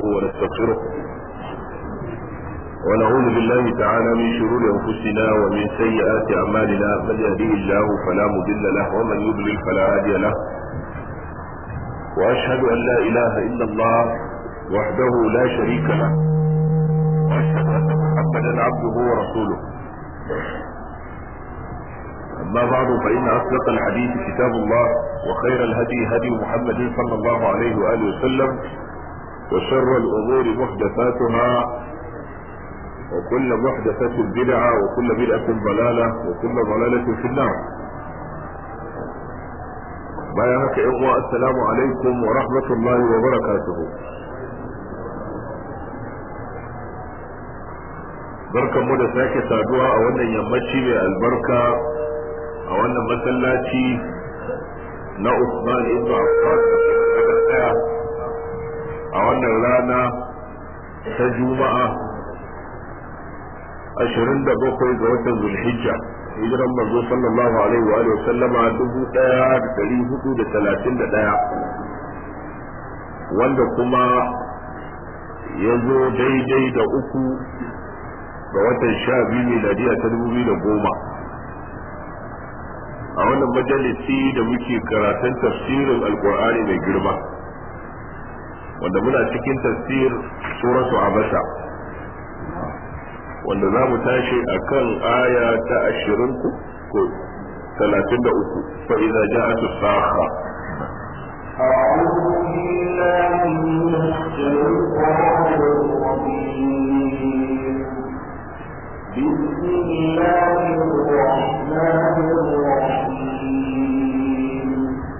ونستغفره ونعوذ بالله تعالى من شرور أنفسنا ومن سيئات أعمالنا من يهديه الله فلا مضل له ومن يضلل فلا هادي له وأشهد أن لا إله إلا الله وحده لا شريك له وأشهد أن محمدا عبده ورسوله أما بعد فإن أصدق الحديث كتاب الله وخير الهدي هدي محمد صلى الله عليه وآله وسلم وشر الأمور محدثاتها وكل محدثة بدعة وكل بدعة ضلالة وكل ضلالة في النار بيانك إخوة السلام عليكم ورحمة الله وبركاته barkan mu da sake saduwa a wannan yammaci mai albarka a wannan masallaci na Usman ibn Affan daya a wannan rana ta Juma'a 27 ga watan Zulhijja hijiran manzo sallallahu alaihi wa sallama 1431 wanda kuma ya zo daidai da uku ga watan sha biyu miladiya ta dubu biyu da goma a wannan majalisi da muke karatun tafsirin alkur'ani mai girma wanda muna cikin tafsir suratu abasa wanda za mu tashi a kan aya ta ashirin ko talatin da uku fa'iza ja'atu saha أعوذ بالله من الشيطان الرجيم بسم الله الرحمن الرحيم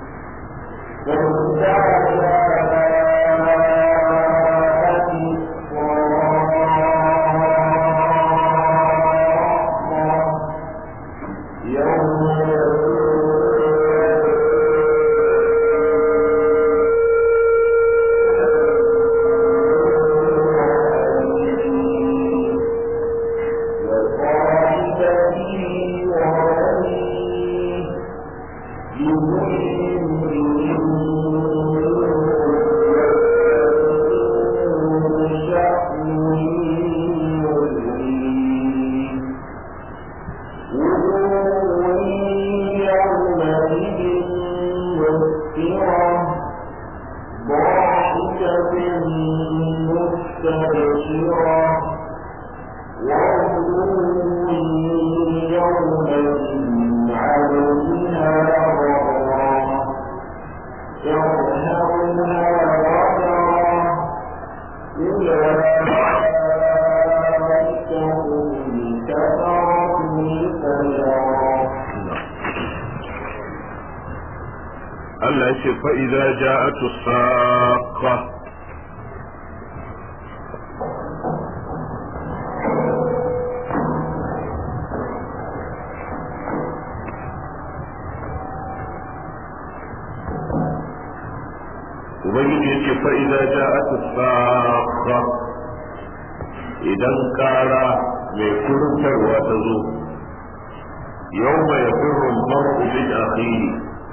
Allah ce fa'iza ja'atu saqa Ubangiji ya ce fa'iza ja'atu saqa idan kara mai kurtarwa ta zo yau mai firun mar'u min akhihi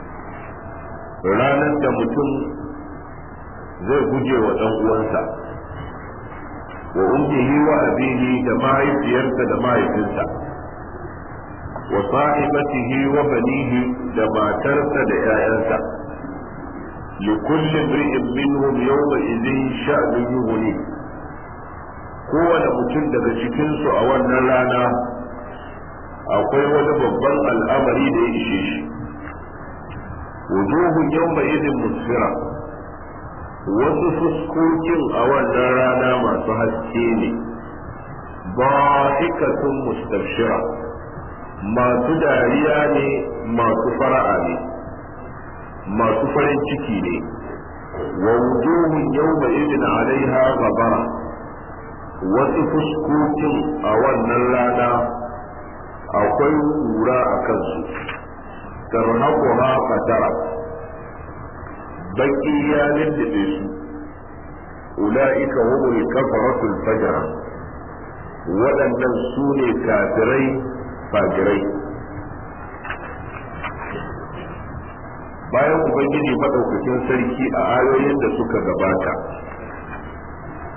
ranar da mutum zai guje wa ɗan uwansa wa ummihi wa abihi da mahaifiyarsa da mahaifinsa wa sahibatihi wa banihi da matarsa da 'ya'yansa likulli imri'in minhum yawma idhin sha'nun yughni kowane mutum daga cikinsu a wannan rana akwai wani babban al'amari da ya ishe shi wujuhun yawma idin musfira wasu fuskokin a wannan rana masu haske ne ba'ikatun mustabshira masu dariya ne masu fara'a ne masu farin ciki ne wa wujuhun yawma idin alaiha gabara wasu fuskokin a wannan rana akwai kura a kansu tarhaquha qatara baki ya lullube su ula'ika humul kafaratul fajara waɗannan su ne kafirai fajirai bayan ubangiji maɗaukakin sarki a ayoyin da suka gabata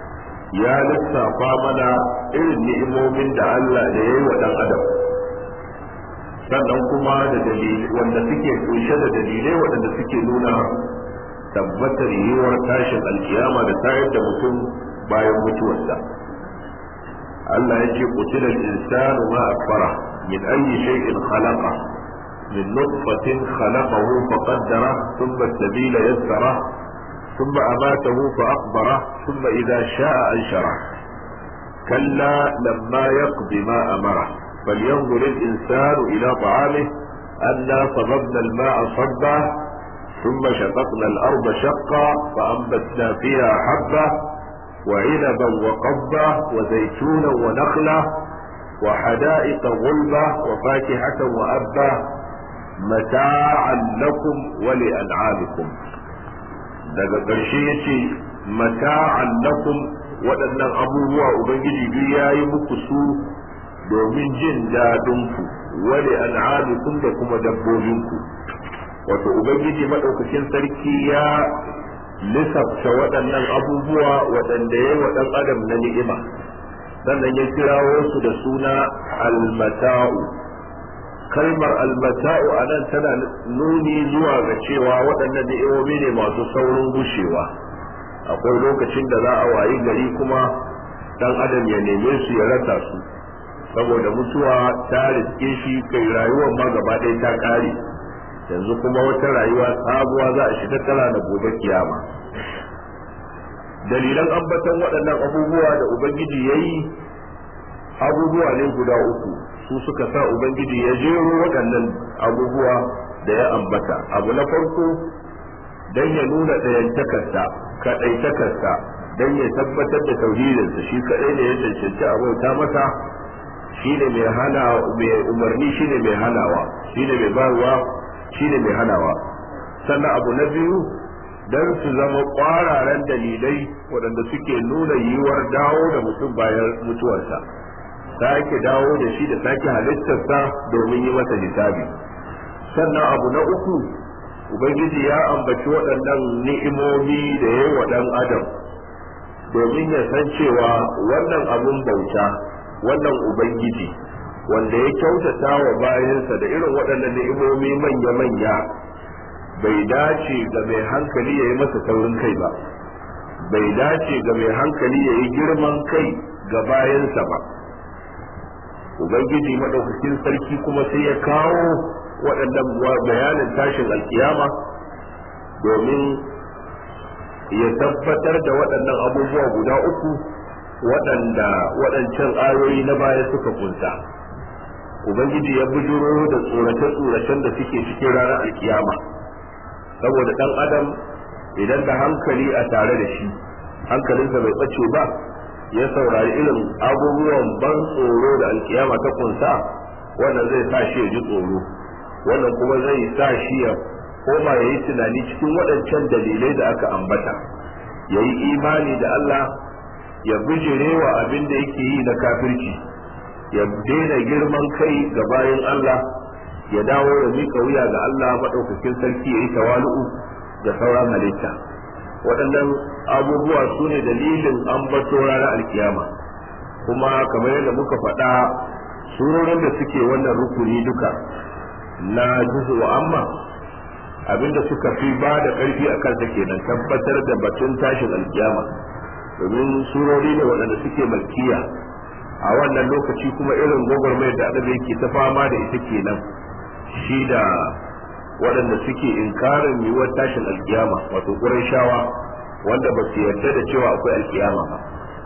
ya lissafa mana irin ni'imomin da Allah da ya yi wa ɗan adam sannan kuma da dalilai wanda suke kunshe da dalilai waɗanda suke nuna tabbatar yiwuwar tashin alkiyama da tayar da mutum bayan mutuwarsa Allah ya ce qutila al-insanu ma akfara min ayyi shay'in khalaqa min nutfatin khalaqahu faqaddara thumma as-sabila yassara thumma amatahu fa aqbara thumma idha sha'a anshara kalla lamma yaqdi ma amara فلينظر الإنسان إلى طعامه أنا صببنا الماء صبا ثم شققنا الأرض شقا فأنبتنا فيها حبة وعنبا وقبا وزيتونا ونخلة وحدائق غلبة وفاكهة وأبا متاعا لكم ولأنعامكم daga ƙarshe ya ce mata'an lakum waɗannan abubuwa ubangiji duk ya yi muku su domin jin daɗinku wale an'amikum da kuma dabbobinku wato ubangiji maɗaukakin sarki ya lissafta waɗannan abubuwa waɗanda ya wa ɗan adam na ni'ima sannan ya kirawo su da suna almata'u kalmar almata'u a nan tana nuni zuwa ga cewa waɗannan ni'imomi ne masu saurin gushewa akwai lokacin da za a wayi gari kuma ɗan adam ya neme su ya rasa su saboda mutuwa ta riske shi kai rayuwar ma gaba ɗaya ta ƙare yanzu kuma wata rayuwa sabuwa za a shiga tana da gobe kiyama dalilan ambaton waɗannan abubuwa da ubangiji ya yi abubuwa ne guda uku su suka sa ubangiji ya jero waɗannan abubuwa da ya ambata abu na farko don ya nuna ɗayantakarsa kaɗaitakarsa don ya tabbatar da tauhidinsa shi kaɗai ne ya cancanci abauta masa shi ne mai hana mai umarni shi ne mai hanawa shi ne mai barwa shi ne mai hanawa sannan abu na biyu don su zama ƙwararen dalilai waɗanda suke nuna yiwuwar dawo da mutum bayan mutuwarsa sake dawo da shi da sake halittarsa domin yi masa hisabi sannan abu na uku ubangiji ya ambaci waɗannan ni'imomi da ya yi wa ɗan adam domin ya san cewa wannan abun bauta wannan ubangiji wanda ya kyautata wa bayansa da irin waɗannan ni'imomi manya-manya bai dace ga mai hankali ya yi masa taurin kai ba bai dace ga mai hankali ya yi girman kai ga bayansa ba ubangiji maɗaukakin sarki kuma sai ya kawo waɗannan bayanin tashin alkiyama domin ya tabbatar da waɗannan abubuwa guda uku waɗanda waɗancan ayoyi na baya suka kunsa ubangiji ya bujuro da tsorace-tsoracen da suke cikin ranar alkiyama saboda ɗan adam idan da hankali a tare da shi hankalinsa bai ɓace ba ya saurari irin abubuwan ban tsoro da alkiyama ta kunsa wannan zai sa shi ya ji tsoro wannan kuma zai sa shi ya koma ya yi tunani cikin waɗancan dalilai da aka ambata ya yi imani da Allah ya bijire wa abin da yake yi na kafirci ya daina girman kai ga bayan Allah ya dawo ya miƙa wuya ga Allah maɗaukakin sarki ya yi tawalu'u da sauran halitta waɗannan abubuwa su ne dalilin ambato ranar alkiyama kuma kamar yadda muka faɗa surorin da suke wannan rukuni duka na juzu wa amma abinda suka fi ba da ƙarfi a kansa kenan tabbatar da batun tashin alkiyama domin surori ne waɗanda suke malkiya a wannan lokaci kuma irin gwagwarmayar da annabi yake ta fama da ita kenan shi da waɗanda suke inkarin yiwuwar tashin alkiyama wato shawa wanda ba su yarda da cewa akwai alkiyama ba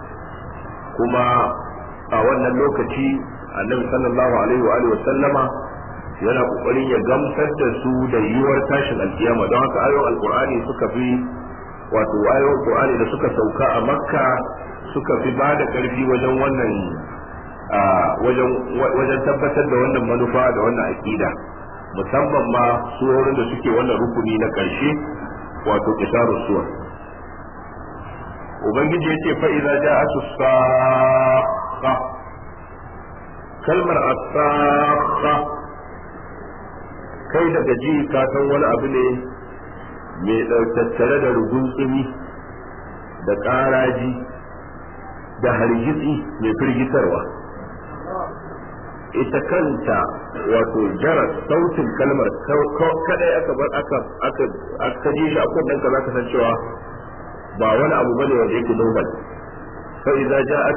kuma a wannan lokaci annabi sallallahu alaihi wa alihi sallama yana kokarin ya gamsar da su da yiwuwar tashin alkiyama don haka ayoyin alkur'ani suka fi wato ayoyin qur'ani da suka sauka a makka suka fi ba da karfi wajen wannan wajen tabbatar da wannan manufa da wannan aqida musamman ma surorin da suke wannan rukuni na ƙarshe wato kisaru suwar ubangiji ya ce fa'iza ja a saqa kalmar asaqa kai daga ji ka san wani abu ne mai tattare da rugun tsumi da ƙaraji da hargitsi mai firgitarwa ita kanta wato jaras sautin kalmar kadai aka bar aka aka aka ji shi a kunnen ka zaka san cewa ba wani abu bane wanda yake normal fa idza ja'at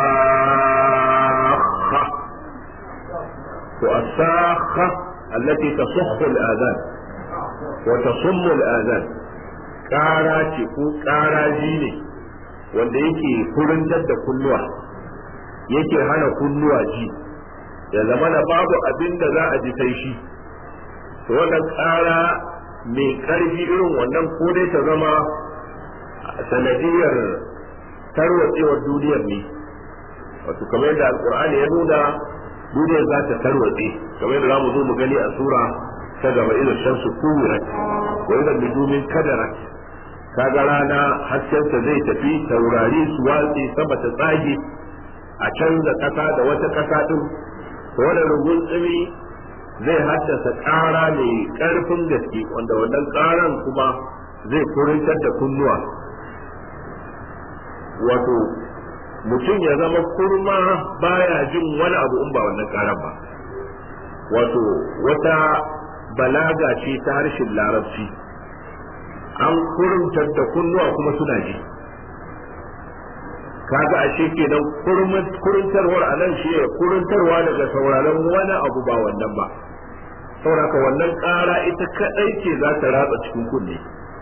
as-sakha to as-sakha allati tasukhu al-adhan wa tasummu al-adhan kara ce ko karaji ne wanda yake kurintar da kunnuwa yake hana kunnuwa ji ya zama da babu abin da za a ji sai shi to wannan ƙara mai ƙarfi irin wannan ko dai ta zama sanadiyar tarwatsewar duniyar ne wato kamar yadda alkur'ani ya nuna duniyar za ta tarwatse kamar yadda zamu zo mu gani a sura ta gaba idan shamsu kuwirat wa idan nujumin kadarat kaga rana haskensa zai tafi taurari su watsi sama ta tsage a canza ƙasa da wata ƙasa ɗin wannan rugun tsimi zai haddasa ƙara mai ƙarfin gaske wanda wannan ƙaran kuma zai kurintar da kunnuwa wato mutum ya zama kurma baya jin wani abu in ba wannan ƙaran ba wato wata balaga ce ta harshen larabci an kurintar da kunnuwa kuma suna ji kaga ashe kenan kurintarwar a nan shi kurintarwa daga sauraron wani abu ba wannan ba sauraka wannan ƙara ita kaɗai ce za ta ratsa cikin kunne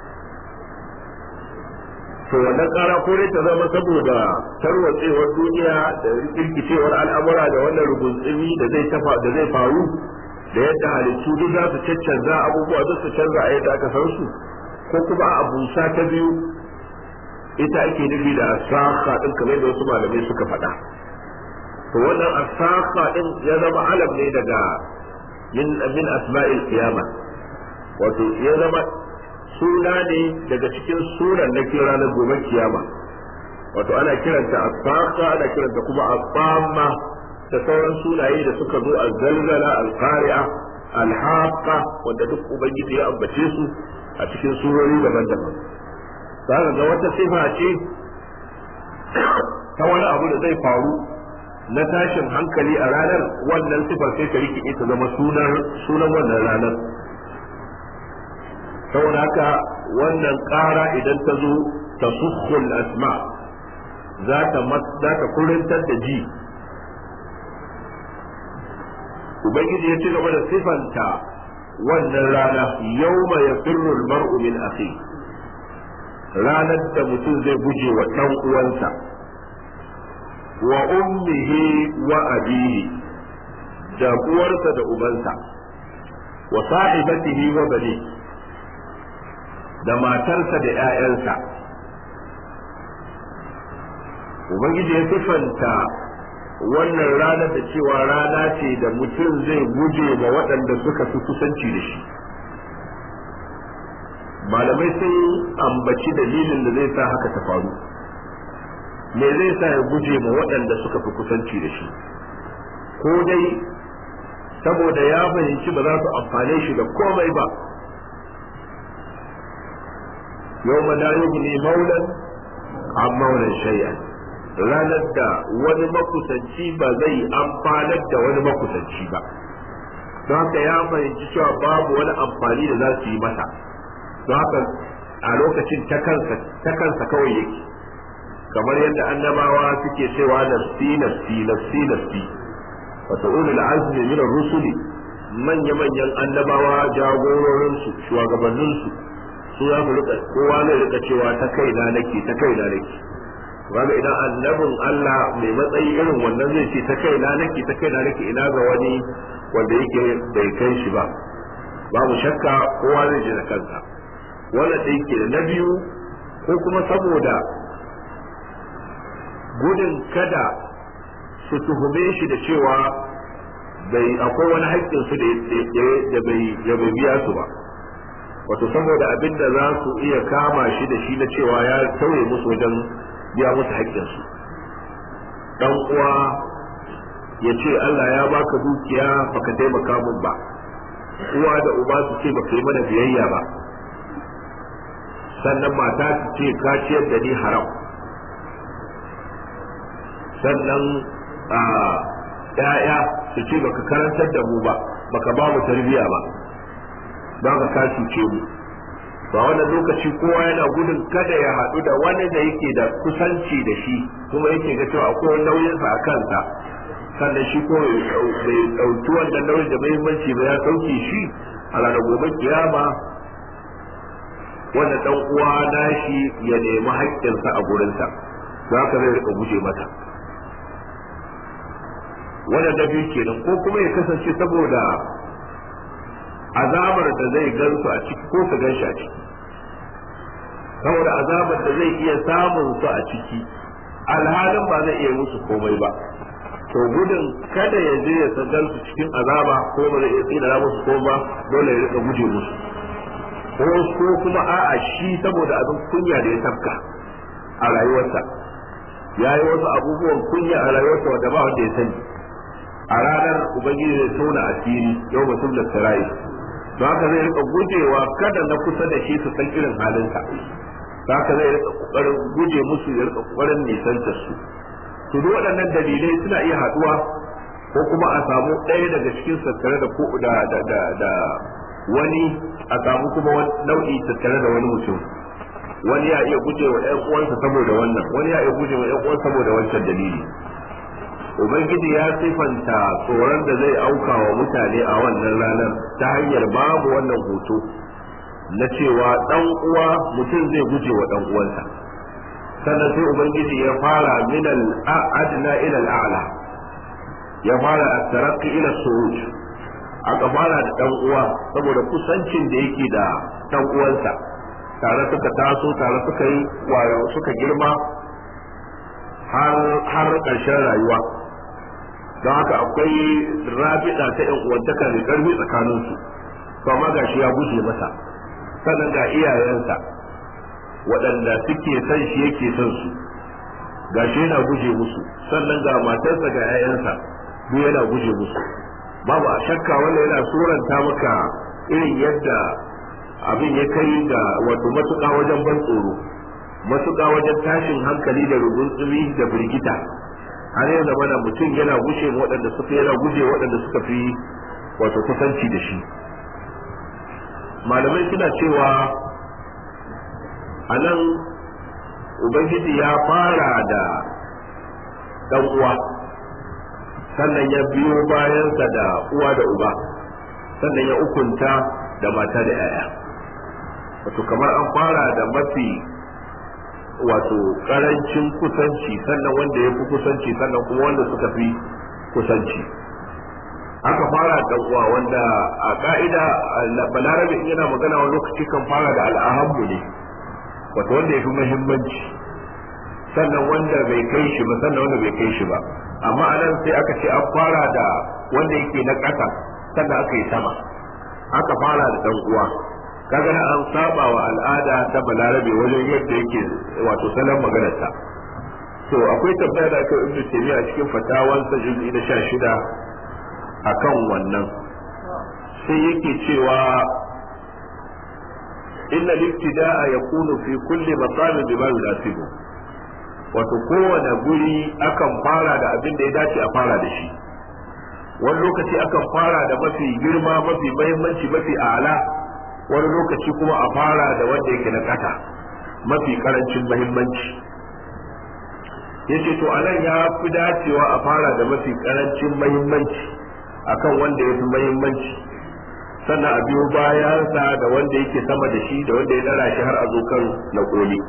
to wannan ƙara ko dai ta zama saboda tarwatsewar duniya da rikicewar al'amura da wannan ruguntsumi da zai tafa da zai faru da yadda halittu duk za su caccanza abubuwa duk su canza a yadda aka san su ko kuma a busa ta biyu ita ake nufi da asaka din kamar da wasu malamai suka faɗa to wannan asaka din ya zama alam ne daga min min asma'il qiyama wato ya zama suna ne daga cikin sunan na kira na gobe kiyama wato ana kiranta asaka ana kiranta kuma asama da sauran sunaye da suka zo al-zalzala al-qari'a al-haqqa wanda duk ubangiji ya ambace su a cikin surori daban-daban za ga wata sifa ce ta wani abu da zai faru na tashin hankali a ranar wannan sifar sai ta rikide ta zama sunan sunan wannan ranar saboda haka wannan ƙara idan ta zo ta sukhul asma za ta za ta kurintar da ji ubangiji ya ci gaba da sifanta wannan rana yawma yafirru al-mar'u min akhi ranar da mutum zai guje wa ɗan uwansa wa ummihi wa abihi da uwarsa da ubansa wa sahibatihi wa bani da matarsa da ‘ya'yansa ubangiji ya sifanta wannan ranar da cewa rana ce da mutum zai guje ma waɗanda suka fi kusanci da shi malamai sun ambaci dalilin da zai sa haka ta faru me zai sa ya guje ma waɗanda suka fi kusanci da shi ko dai saboda ya fahimci ba za su amfane shi da komai ba yau ma la yughni maulan an maulan shay'an ranar da wani makusanci ba zai amfanar da wani makusanci ba don haka ya fahimci cewa babu wani amfani da za su yi masa don haka a lokacin ta kansa kawai yake kamar yadda annabawa suke cewa nafsi nafsi nafsi nafsi wata ulul azmi min rusuli manya manyan annabawa jagororin su shugabannin su su za su rika kowa ne rika cewa ta kaina nake ta kaina nake kaga idan annabin Allah mai matsayi irin wannan zai ce ta kaina nake ta kaina nake ina ga wani wanda yake bai kai shi ba babu shakka kowa zai ji da kansa wannan ɗin ke na biyu ko kuma saboda gudun kada su tuhume shi da cewa bai akwai wani haƙƙin su da bai biya su ba wato saboda abin da za su iya kama shi da shi na cewa ya tauye musu wajen biya musu haƙƙin su dan uwa ya ce Allah ya baka dukiya baka taimaka mun ba uwa da uba su ce baka yi mana biyayya ba sannan mata su ce ka ciyar da ni haram sannan a ‘ya'ya su ce baka karantar da mu ba baka ba mu tarbiyya ba ba ka ka cuce mu ba wannan lokaci kowa yana gudun kada ya haɗu da wani da yake da kusanci da shi kuma yake ga cewa akwai nauyinsa a kansa sannan shi ko bai ɗauki wannan nauyin da muhimmanci ba ya sauke shi a ranar gobe kiyama wanda dan uwa nashi ya nemi haƙƙinsa a gurinsa za ka zai rika guje mata wannan na biyu kenan ko kuma ya kasance saboda azabar da zai gansu a ciki ko su gan shi a ciki saboda azabar da zai iya samun su a ciki alhalin ba zai iya musu komai ba to gudun kada ya je ya san su cikin azaba ko ba zai iya tsira musu ko ba dole ya rika guje musu ko kuma a'a shi saboda abin kunya da ya tafka a rayuwarsa ya yi wasu abubuwan kunya a rayuwarsa wanda ba wanda ya sani a ranar ubangiji zai tona asiri yau mutum da sarai don haka zai rika gujewa kada na kusa da shi su san irin halinsa don haka zai rika kokarin guje musu ya rika kokarin nisantar su to duk waɗannan dalilai suna iya haɗuwa ko kuma a samu ɗaya daga cikin tattare da da da da wani a samu kuma nau'i tattare da wani mutum wani ya iya guje wa ƴan uwansa saboda wannan wani ya iya guje wa ƴan uwansa saboda wancan dalili ubangiji ya sifanta tsoron da zai auka wa mutane a wannan ranar ta hanyar babu wannan hoto na cewa dan uwa mutum zai guje wa dan uwansa sannan sai ubangiji ya fara min al-adna ila al-a'la ya fara at-taraqqi ila suruj aka fara da dan uwa saboda kusancin da yake da dan uwansa tare suka taso tare suka yi wayo suka girma har har ƙarshen rayuwa don haka akwai rabida ta yan uwantaka mai karfi tsakanin su to amma gashi ya guje masa sannan ga iyayensa waɗanda suke son shi yake son su gashi yana guje musu sannan ga matarsa ga 'ya'yansa duk yana guje musu babu a shakka wanda yana suranta maka irin yadda abin ya kai ga wato matuƙa wajen ban tsoro matuƙa wajen tashin hankali da rubutsumi da birgita har yanzu mana mutum yana gushe waɗanda suka yana guje waɗanda suka fi wato kusanci da shi malamai suna cewa a nan ubangiji ya fara da ɗan uwa sannan ya biyo bayansa da uwa da uba sannan ya ukunta da mata da 'ya'ya wato kamar an fara da mafi wato karancin kusanci sannan wanda ya fi kusanci sannan kuma wanda suka fi kusanci aka fara da uwa wanda a ka'ida balarabe in yana magana wani lokaci kan fara da al'ahammu ne wato wanda ya fi muhimmanci sannan wanda bai kai shi ba sannan wanda bai kai shi ba amma a nan sai aka ce an fara da wanda yake na ƙasa sannan aka yi sama aka fara da dan uwa kaga na an saba wa al'ada ta balarabe wajen yadda yake wato salon maganarsa to akwai tambaya da aka ibnu taymiya a cikin fatawansa juz'i na 16 akan wannan sai yake cewa inna al-ibtida'a yakunu fi kulli maqamin bima yunasibu wato kowane guri akan fara da abin da ya dace a fara da shi wani lokaci akan fara da mafi girma mafi mahimmanci mafi ala wani lokaci kuma a fara da wanda yake na kasa mafi karancin mahimmanci yace to anan ya fi dacewa a fara da mafi karancin mahimmanci akan wanda ya fi mahimmanci sannan a biyo bayansa da wanda yake sama da shi da wanda ya dara shi har a zo kan na koli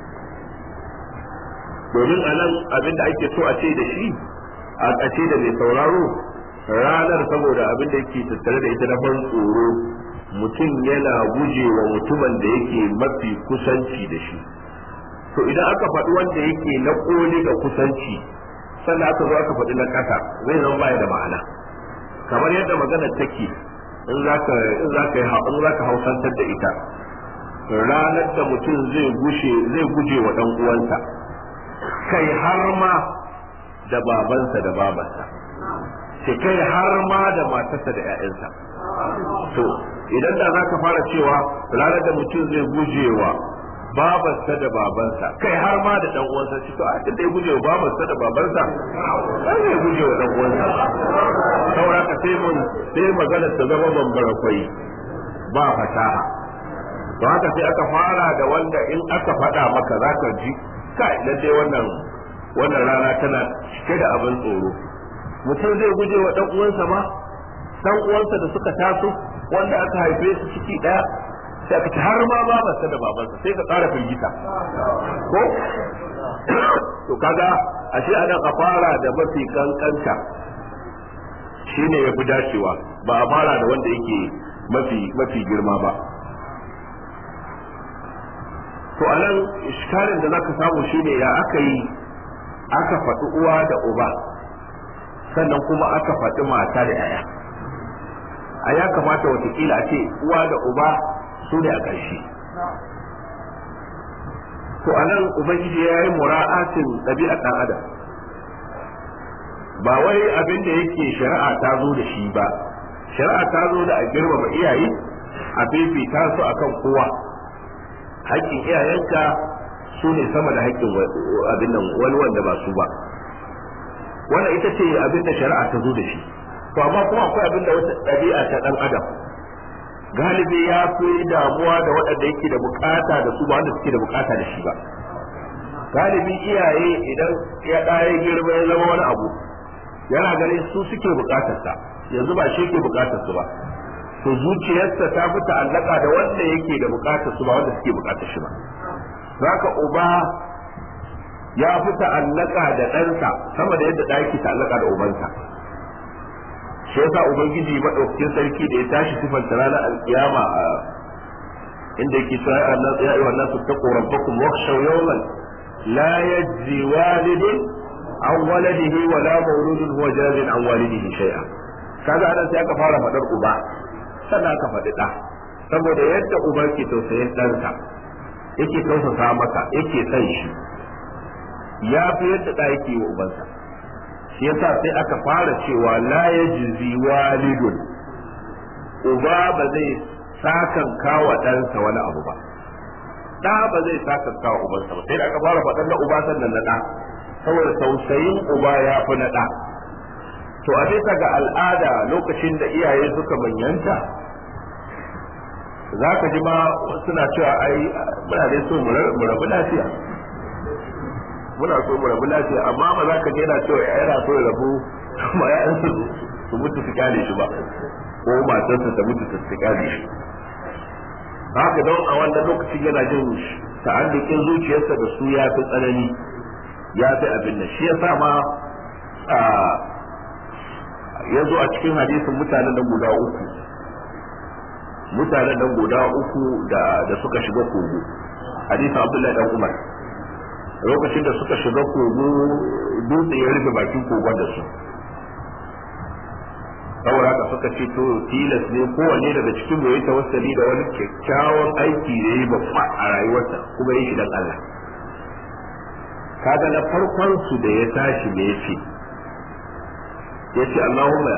domin anan abin da ake so a ce da shi a ƙace da mai sauraro ranar saboda abin da yake tattare da ita na ban tsoro mutum yana guje wa mutumin da yake mafi kusanci da shi to idan aka faɗi wanda yake na ƙoli ga kusanci sannan aka zo aka faɗi na ƙasa zai zama baya da ma'ana kamar yadda maganar take in za ka in za ka in za ka hausantar da ita ranar da mutum zai gushe zai guje wa ɗan uwansa kai har ma da babansa da babarsa sai kai har ma da matarsa da 'ya'yansa to idan da za ka fara cewa ranar da mutum zai gujewa babarsa da babansa kai har ma da dan uwansa shi to a da ya guje wa babarsa da babansa sai ya guje wa dan uwansa saura ka sai mun sai magana ta zama bambara kwai ba fasaha to haka sai aka fara da wanda in aka faɗa maka zaka ji kai lalle wannan wannan rana tana cike da abin tsoro mutum zai guje wa dan uwansa ma dan uwansa da suka taso wanda aka haife su ciki daya sai aka ci har ma babarsa da babansa sai ka ƙara firgita ko to kaga ashe ana a fara da mafi kankanta shine yafi dacewa ba a fara da wanda yake mafi mafi girma ba to anan iskalin da zaka samu shine ya aka yi aka faɗi uwa da uba sannan kuma aka faɗi mata da yaya a ya kamata watakila a ce uwa da uba su ne a ƙarshe to a nan ubangiji ya yi mura'atin ɗabi'ar ɗan adam ba wai abin da yake shari'a ta zo da shi ba shari'a ta zo da a girmama iyaye a fifita su akan kowa haƙƙin iyayenka su ne sama da haƙƙin abin nan wani wanda ba su ba wannan ita ce abin da shari'a ta zo da shi to amma kuma akwai abin da wata ɗabi'a ta ɗan adam galibi ya fi damuwa da waɗanda yake da bukata da su ba wanda suke da bukata da shi ba galibi iyaye idan ya ɗaya girma ya zama wani abu yana ganin su suke bukatarsa yanzu ba shi ke bukatar su ba to zuciyarsa ta fi ta'allaka da wanda yake da bukatar su ba wanda suke bukatar shi ba zaka uba ya fi ta'allaka da ɗansa sama da yadda ɗa yake ta'allaka da ubansa shi yasa ubangiji madaukakin sarki da ya tashi sifanta ranar alkiyama a inda yake cewa ya ayyuhan nasu taqu rabbakum wakhshaw yawman la yajzi walidun an waladihi wa la mawludun huwa jazin an walidihi shay'a kaga anan sai aka fara fadar uba sannan aka faɗi ɗa saboda yadda uba ke tausayin ɗansa yake tausasa maka yake son shi ya fi yadda ɗa yake wa ubansa shi yasa sai aka fara cewa la yajzi walidun uba ba zai sakan kawa ɗansa wani abu ba ɗa ba zai sakan kawa ubansa ba sai da aka fara faɗan na uba sannan na ɗa saboda tausayin uba ya fi na ɗa to a bisa ga al'ada lokacin da iyaye suka manyanta za ka ji ma suna cewa ai muna dai so mu rabu lafiya muna so mu rabu lafiya amma ba za ka je yana cewa yana so ya rabu ma ya su su mutu su kyale shi ba ko matarsa ta mutu su kyale shi haka don a wannan lokacin yana jin ta'allukin zuciyarsa da su ya fi tsanani ya fi abin nan shi ya sa ma ya zo a cikin hadisin mutanen nan guda uku mutanen nan guda uku da da suka shiga kogo hadisin abdullahi dan umar lokacin da suka shiga kogo dutse ya rufe bakin kogon da su saboda haka suka ce to tilas ne kowanne daga cikin mu ya tawassali da wani kyakkyawan aiki da yi babba a rayuwarsa kuma yi shi dan Allah kaga na farkon su da ya tashi me yace yace Allahumma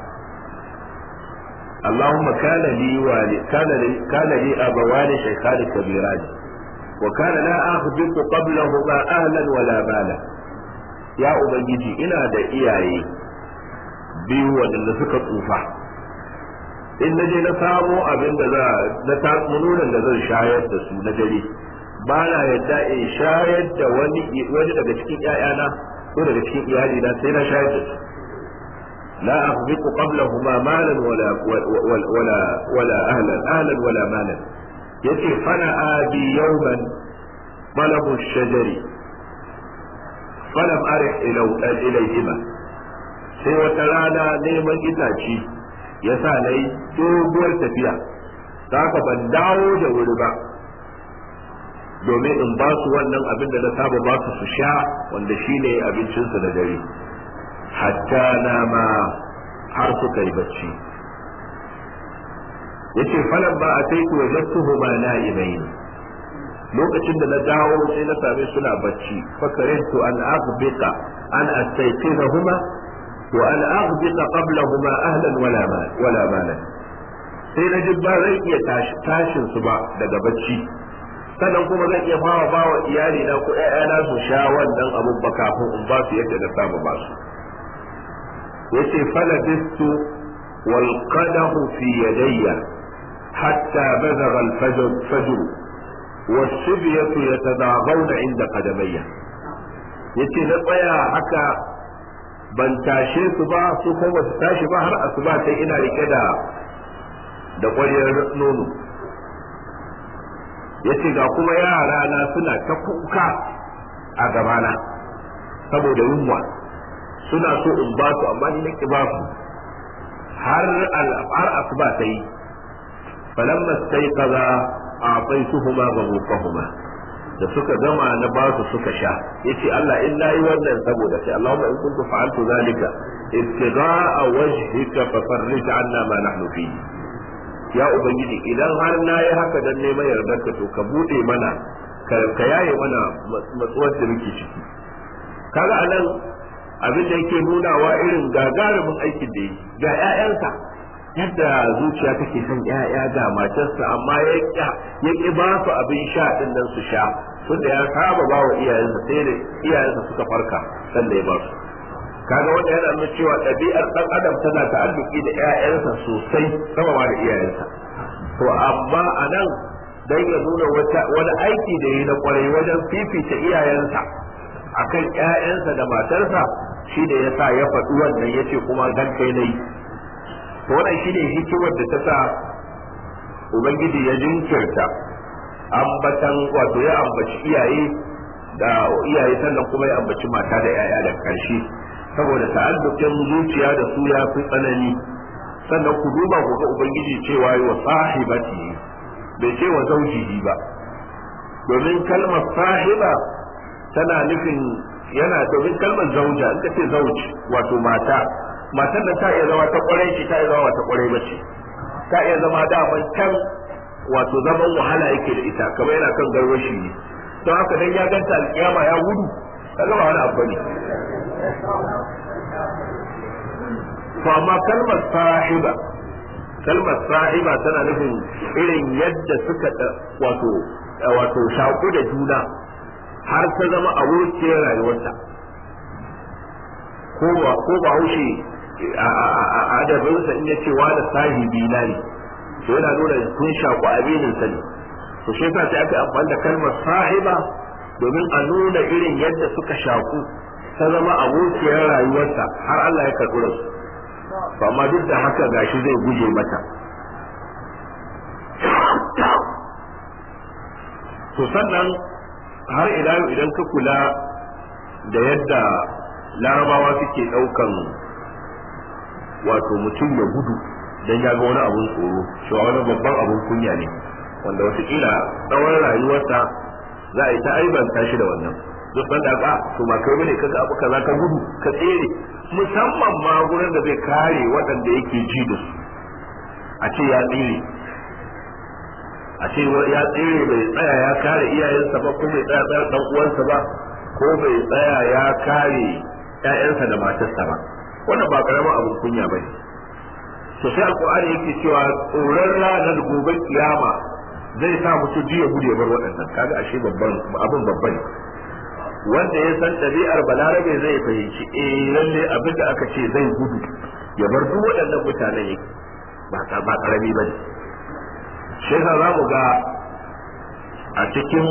Allahumma kana li wali kana li kana li abawani shaykhan kabiran wa kana la akhbitu qablahuma ahlan wala mala ya ubangiji ina da iyaye biyu waɗanda suka tsufa in na je na samo abin da za na tatsunonin da zan shayar da su na dare ba na yadda in shayar da wani wani daga cikin ƴaƴana ko daga cikin iyalina sai na shayar da su لا أخبط قبلهما مالا ولا ولا ولا, ولا أهلا أهلا ولا مالا يتي فنأى بي يوما طلب الشجر فلم أرح إليهما sai wata rana neman itaci ya sa na yi doguwar tafiya ta haka ban dawo da wuri ba domin in ba su wannan abin da na saba ba su su sha wanda shine abincinsu da dare hatta nama har suka yi bacci yace falan ba a sai ku wajattuhu ma na'ibain lokacin da na dawo sai na same suna bacci fakarintu an aghbita an astayqinahuma wa an aghbita qablahuma ahlan wala mal wala malan sai na ji ba zai iya tashin su ba daga bacci sannan kuma zan iya fara ba wa iyali na ko ƴaƴana su sha wannan abun ba kafin in ba su yadda na saba ba su yace falabistu wal qadahu fi yadayya hatta bazagha al fajr fajr والصبية يتداغون عند قدمي yace na tsaya haka ban tashe su ba su kuma su tashi ba har asuba sai ina rike da da ƙwaryar nono yace ga kuma yara na suna ta kuka a gabana saboda yunwa suna so in ba su amma ni nake ba su har har asuba ta yi falamma staiqaza a'taytuhuma ghawqahuma da suka gama na ba su suka sha yace Allah in nayi wannan saboda sai Allahumma in kuntu fa'altu zalika ibtigha'a wajhika fa farrij 'anna ma nahnu fihi ya ubangiji idan har nayi haka dan neman yardarka to ka bude mana ka yaye mana matsuwar da muke ciki kaga anan abin da yake nunawa irin gagarumin aikin da yi ga 'ya'yansa yadda zuciya take son ƴaƴa ga matarsa amma ya ƙi ba su abin sha din nan su sha tunda ya saba ba wa iyayensa sai da iyayensa suka farka sanda ya ba su kaga wanda yana nuna cewa ɗabi'ar ɗan adam tana ta'alluki da ƴaƴansa sosai sama ma da iyayensa to amma a nan dan ya nuna wani aiki da yi na kwarai wajen fifita iyayensa akan ƴaƴansa da matarsa shi da yasa ya faɗi wannan yace kuma dan kai nayi to wannan shine hikimar da ta sa ubangiji ya jinkirta ambatan wato ya ambaci iyaye da iyaye sannan kuma ya ambaci mata da yaya da karshe saboda ta'alluqin zuciya da su ya fi tsanani sannan ku duba ku ga ubangiji cewa wa sahibati bai ce wa zaujihi ba domin kalmar sahiba tana nufin yana domin kalmar zauja in ka ce zauji wato mata matar da ta iya zama ta kwarai ce ta iya zama ta kwarai ba ce ta iya zama daman can wato zaman wahala yake da ita kamar yana kan garwashi ne don haka dan ya ganta alkiyama ya gudu kaga ba wani abu ne to amma kalmar sahiba kalmar sahiba tana nufin irin yadda suka wato wato shaku da juna har ta zama abokiyar rayuwarta ko ba ko ba haushe a adabinsa in ya ce wa da sahibi na ne to yana nuna kun shaku aminin sa ne to shi yasa sai aka amfani da kalmar sahiba domin a nuna irin yadda suka shaku ta zama abokiyar rayuwarsa har Allah ya karɓi rasu to amma duk da haka gashi zai guje mata to sannan har ila yau idan ka kula da yadda larabawa suke ɗaukan wato mutum ya gudu don ya ga wani abun tsoro cewa wani babban abun kunya ne wanda watakila tsawon rayuwarsa za a yi ta aibanta shi da wannan duk da ka to ma kai bane kaga abu kaza ka gudu ka tsere musamman ma gurin da zai kare waɗanda yake ji da su a ce ya tsere a ce ya tsere bai tsaya ya kare iyayensa ba ko bai tsaya tsaya dan uwansa ba ko bai tsaya ya kare ƴaƴansa da matarsa ba wannan ba karamin abin kunya ba ne to sai alqur'ani yake cewa tsoron ranar gobe kiyama zai sa mutum ji ya gudu ya bar waɗannan kaga ashe babban abin babba ne wanda ya san ɗabi'ar balarabe zai fahimci eh lalle abin da aka ce zai gudu ya bar duk waɗannan mutanen yake ba ba karami bane shi za mu ga a cikin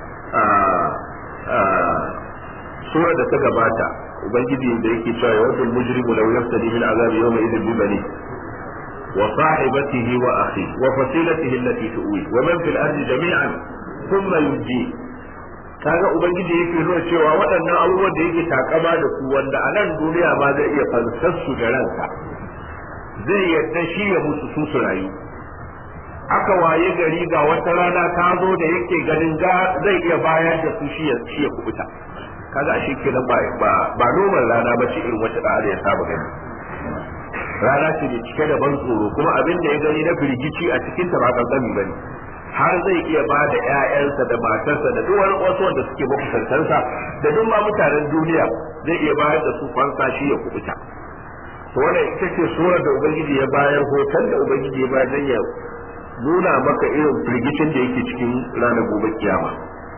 sura da ta gabata ubangiji da yake cewa ya wadda mujrimu law yaftadi min azab yawma idhin bi bani wa sahibatihi wa akhi wa fasilatihi allati tuwi wa man fil ardi jami'an thumma yunji kaga ubangiji yake nuna cewa waɗannan abubuwan da yake takama da su wanda a nan duniya ma zai iya fansar su da ranka zai yadda shi ya mutu su su rayu aka waye gari ga wata rana ta zo da yake ganin ga zai iya bayar da su shi ya kubuta kaga ashe kenan ba ba ba noman rana ba ce irin wata da ya saba gani rana ce da cike da ban tsoro kuma abin da ya gani na firgici a cikin ta ba kankani bane har zai iya ba da ƴaƴansa da matarsa da duk wani wasu wanda suke makusantansa da duk ma mutanen duniya zai iya bayar da su fansa shi ya kubuta to wannan ita ce surar da ubangiji ya bayar hoton da ubangiji ya bayar dan ya nuna maka irin firgicin da yake cikin ranar gobe kiyama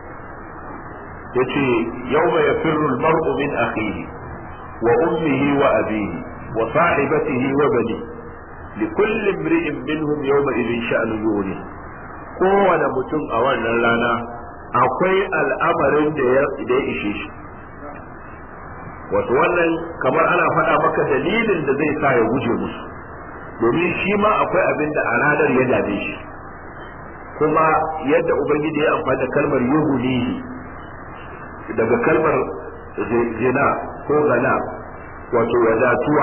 yace yawma yafirru al-mar'u min akhihi wa ummihi wa abihi wa sahibatihi wa bani لكل امرئ منهم يومئذ شأن يغني kowane mutum a wannan rana akwai al'amarin da ya ishe shi wato wannan kamar ana faɗa maka dalilin da zai sa ya guje musu domin shi ma akwai abin da a ranar ya dame shi kuma yadda ubangiji ya amfani da kalmar yuhulihi daga kalmar zina ko gana wato wadatuwa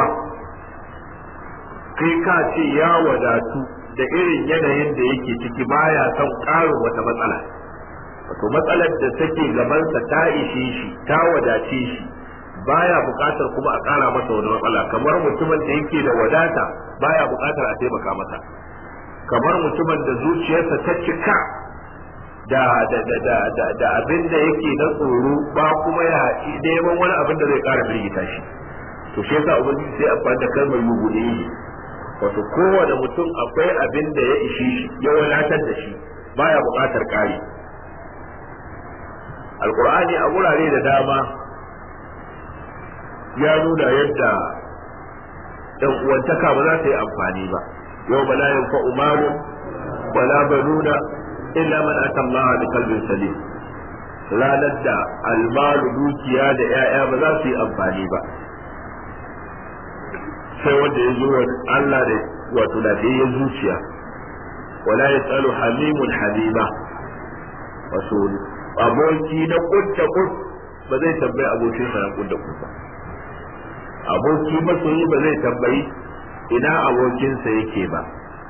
kai ka ce ya wadatu da irin yanayin da yake ciki baya son ƙarin wata matsala wato matsalar da take gabansa ta ishe shi ta wadace shi baya buƙatar kuma a ƙara masa wani matsala kamar mutumin da yake da wadata baya buƙatar a taimaka masa kamar mutumin da zuciyarsa ta cika da da da da da, da abin da yake na tsoro ba kuma ya neman wani abin da zai ƙara birgita shi to shi yasa ubangiji sai amfani da kalmar yugude wato kowane mutum akwai abin da ya ishi shi ya wadatar da shi baya buƙatar ƙari alƙur'ani a wurare da dama ya nuna yadda ɗan uwantaka ba za ta yi amfani ba yau ba la yanfa'u malun wala banuna illa man ata Allah bi qalbin salim ranar da almalu dukiya da 'ya'ya ba za su yi amfani ba sai wanda ya zo Allah da wato da ya zuciya wala ya tsalo hamimun halima wato aboki na kudda kud ba zai tambayi abokin sa na kudda kud ba aboki masoyi ba zai tambayi ina abokinsa yake ba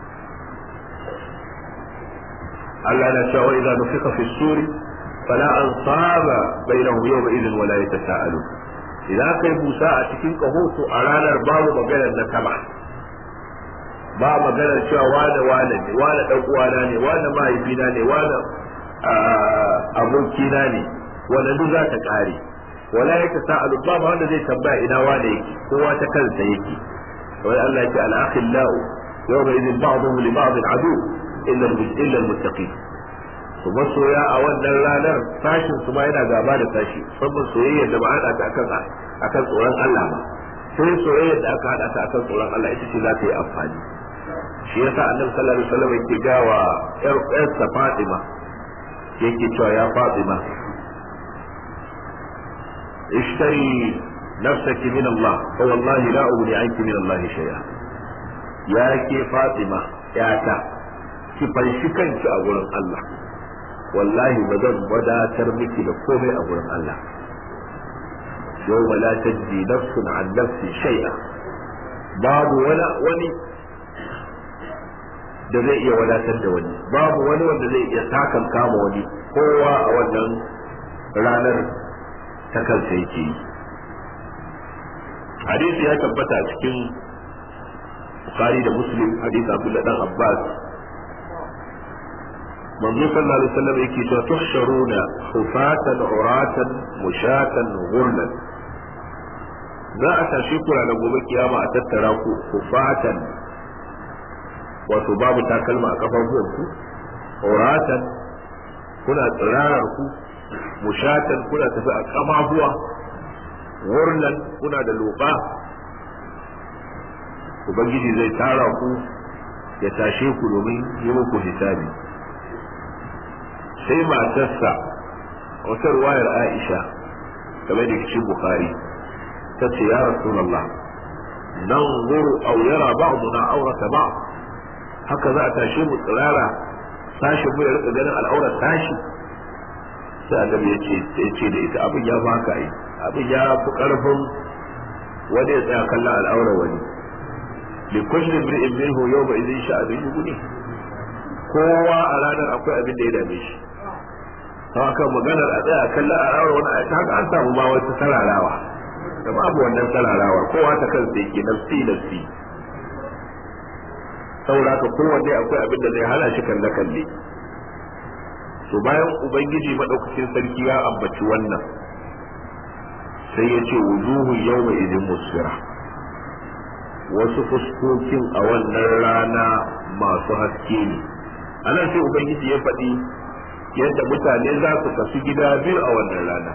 Allah na cewa idza nufika fi suri fala ansaba bainahum yawma idhin wala yatasaalu idan kai busa a cikin kaho to a ranar babu maganar na sama ba maganar cewa wane wane ne wane dan uwana ne wane mahaifina ne wane abokina ne wanda duk za ta kare wala ya ta sa'alu ba wanda zai tambaya ina wane yake kowa ta kansa yake wai Allah ya ce al-akhillau yawma idhin ba'dhum li ba'd adu illa illa al-muttaqin to masoya a wannan ranar sashin su ma yana gaba da sashi saboda soyayya da ba hada ta akan akan tsoron Allah ba sai soyayya da aka hada ta akan tsoron Allah ita ce za ta yi amfani shi yasa annabi sallallahu alaihi wasallam yake gawa yar yarsa Fatima yake cewa ya Fatima ishtari nafsaki min Allah fa wallahi la ughni anki min Allah shay'a ya ke Fatima yata ki fanshi kanki a gurin Allah wallahi ba zan wadatar miki da komai a gurin Allah yau la tajji nafsun an nafsi shay'a babu wani wani da zai iya wadatar da wani babu wani wanda zai iya sakan kama wani kowa a wannan ranar ta kansa yake yi hadisi ya tabbata cikin Bukhari da Muslim hadisi Abdullah dan Abbas manzo sallallahu alaihi wasallam yake cewa tuhsharuna khufatan uratan mushatan ghurlan za a tashi kura da gobe kiyama a tattara ku khufatan wato babu takalma a kafafuwan ku uratan kuna tsirarar ku mushatan kuna tafi a kamabuwa ghurlan kuna da loba ubangiji zai tara ku ya tashe ku domin yi muku hisabi sai matarsa wata ruwayar Aisha game da cikin Bukhari ta ce ya Rasulullah nan zuru aw yara ba'duna aurata ba haka za a tashe mu tsirara sashi mu ya rika ganin al'aurar tashi sai annabi yace yace da ita abin ya baka yi abin ya fi karfin wani ya tsaya kallon al'aurar wani li kulli imri'in minhu yawma idhin sha'abin yughni kowa a ranar akwai abin da ya dame shi haka maganar a tsaya kalla a rawar wani a haka an samu ma wata sararawa da babu wannan sararawa kowa ta kansa yake nafsi nafsi saboda haka kowanne akwai abin da zai hana shi kalle kalle to bayan ubangiji madaukakin sarki ya ambaci wannan sai ya ce wujuhu yawma idin musfira wasu fuskokin a wannan rana masu haske ne anan sai ubangiji ya faɗi yadda mutane za su kasu gida biyu a wannan rana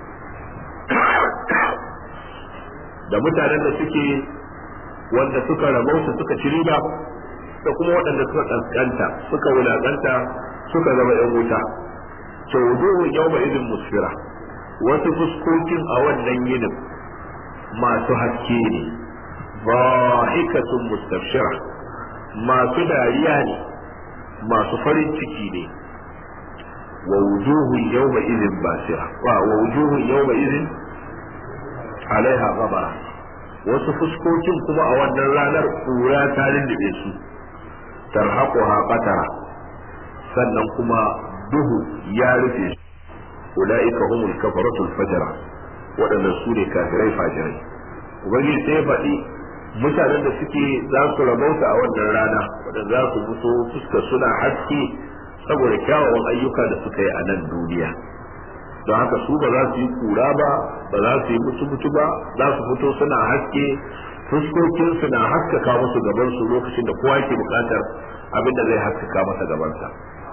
da mutanen da suke wanda suka rabauta suka ci riba da kuma waɗanda suka kaskanta suka wulaƙanta suka zama ‘yan wuta ce wujuhun yau ba izin musfira wasu fuskokin a wannan yinin masu haske ne bahikatun mustafshira masu dariya ne masu farin ciki ne wa wujuhun yau ba izin basira wa wujuhun yau ba izin alaiha gabara wasu fuskokin kuma a wannan ranar kura ta lullube su tarhaquha qatara sannan kuma duhu ya rufe su ulaika humul kafaratul fajara waɗannan su ne kafirai fajirai ubangiji sai ya faɗi mutanen da suke za su rabauta a wannan rana waɗanda za su fito fuska suna haske saboda kyawawan ayyuka da suka yi a nan duniya don haka su ba za su yi kura ba ba za su yi mutu mutu ba za su fito suna haske fuskokinsu na haskaka musu gabansu lokacin da kowa ke bukatar abin da zai haskaka masa gabansa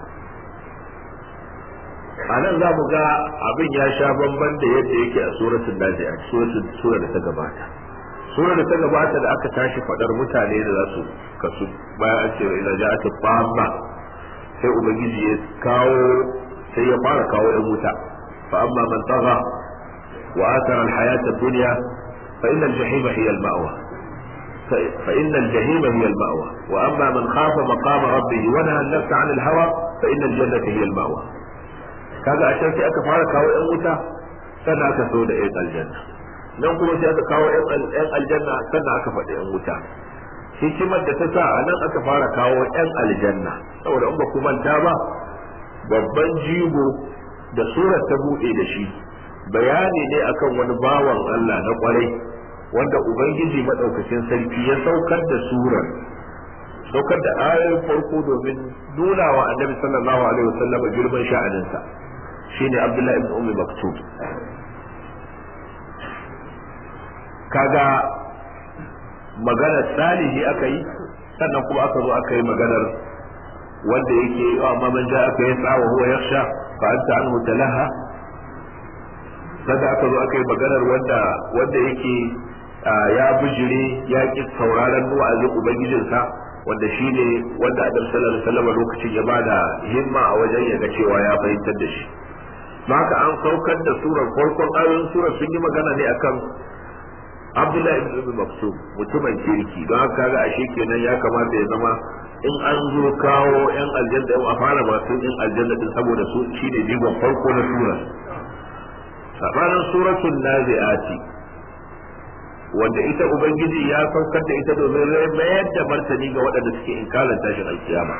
a nan za mu ga abin ya sha bamban da yadda yake a suratul nazi'a suratul sura da ta gabata sura da ta gabata da aka tashi fadar mutane da za su kasu bayan an ce ila ja'at famma sai ubangiji ya kawo sai ya fara kawo yan wuta fa amma man tagha wa athara al-hayata ad-dunya fa inna al-jahima hiya al-ma'wa فإن الجحيم هي المأوى وأما من خاف مقام ربه ونهى النفس عن الهوى فإن الجنة هي المأوى kaga a can sai aka fara kawo yan wuta sannan aka so da yan aljanna nan kuma sai aka kawo yan aljanna sannan aka faɗi yan wuta hikimar da ta sa a nan aka fara kawo yan aljanna saboda in ba ku manta ba babban jigo da surar ta buɗe da shi bayani ne akan wani bawan Allah na kwarai wanda ubangiji madaukakin sarki ya saukar da surar saukar da ayoyin farko domin nuna wa annabi sallallahu alaihi wasallam girman sha'aninsa shine abdullahi ibn ummi maktub kaga maganar salihi aka yi sannan kuma aka zo aka yi maganar wanda yake amma man ja aka yi tsawa huwa yakhsha fa anta anhu talaha sannan aka zo aka yi maganar wanda wanda yake ya bijire ya ki sauraron wa'azin ubangijinsa wanda shi ne wanda adam sallallahu alaihi wasallam lokacin ya bada himma a wajen ya ga cewa ya fahimtar da shi haka an saukar da surar farkon ayoyin surar sun yi magana ne akan Abdullahi ibn Ibn Maksum mutumin kirki don haka ga ashe kenan ya kamata ya zama in an zo kawo yan aljanna a fara masu yan aljanna din saboda su shine jigon farko na surar sabanin suratul nazi'ati wanda ita ubangiji ya saukar da ita domin mayar da martani ga waɗanda suke inkarin tashin alkiyama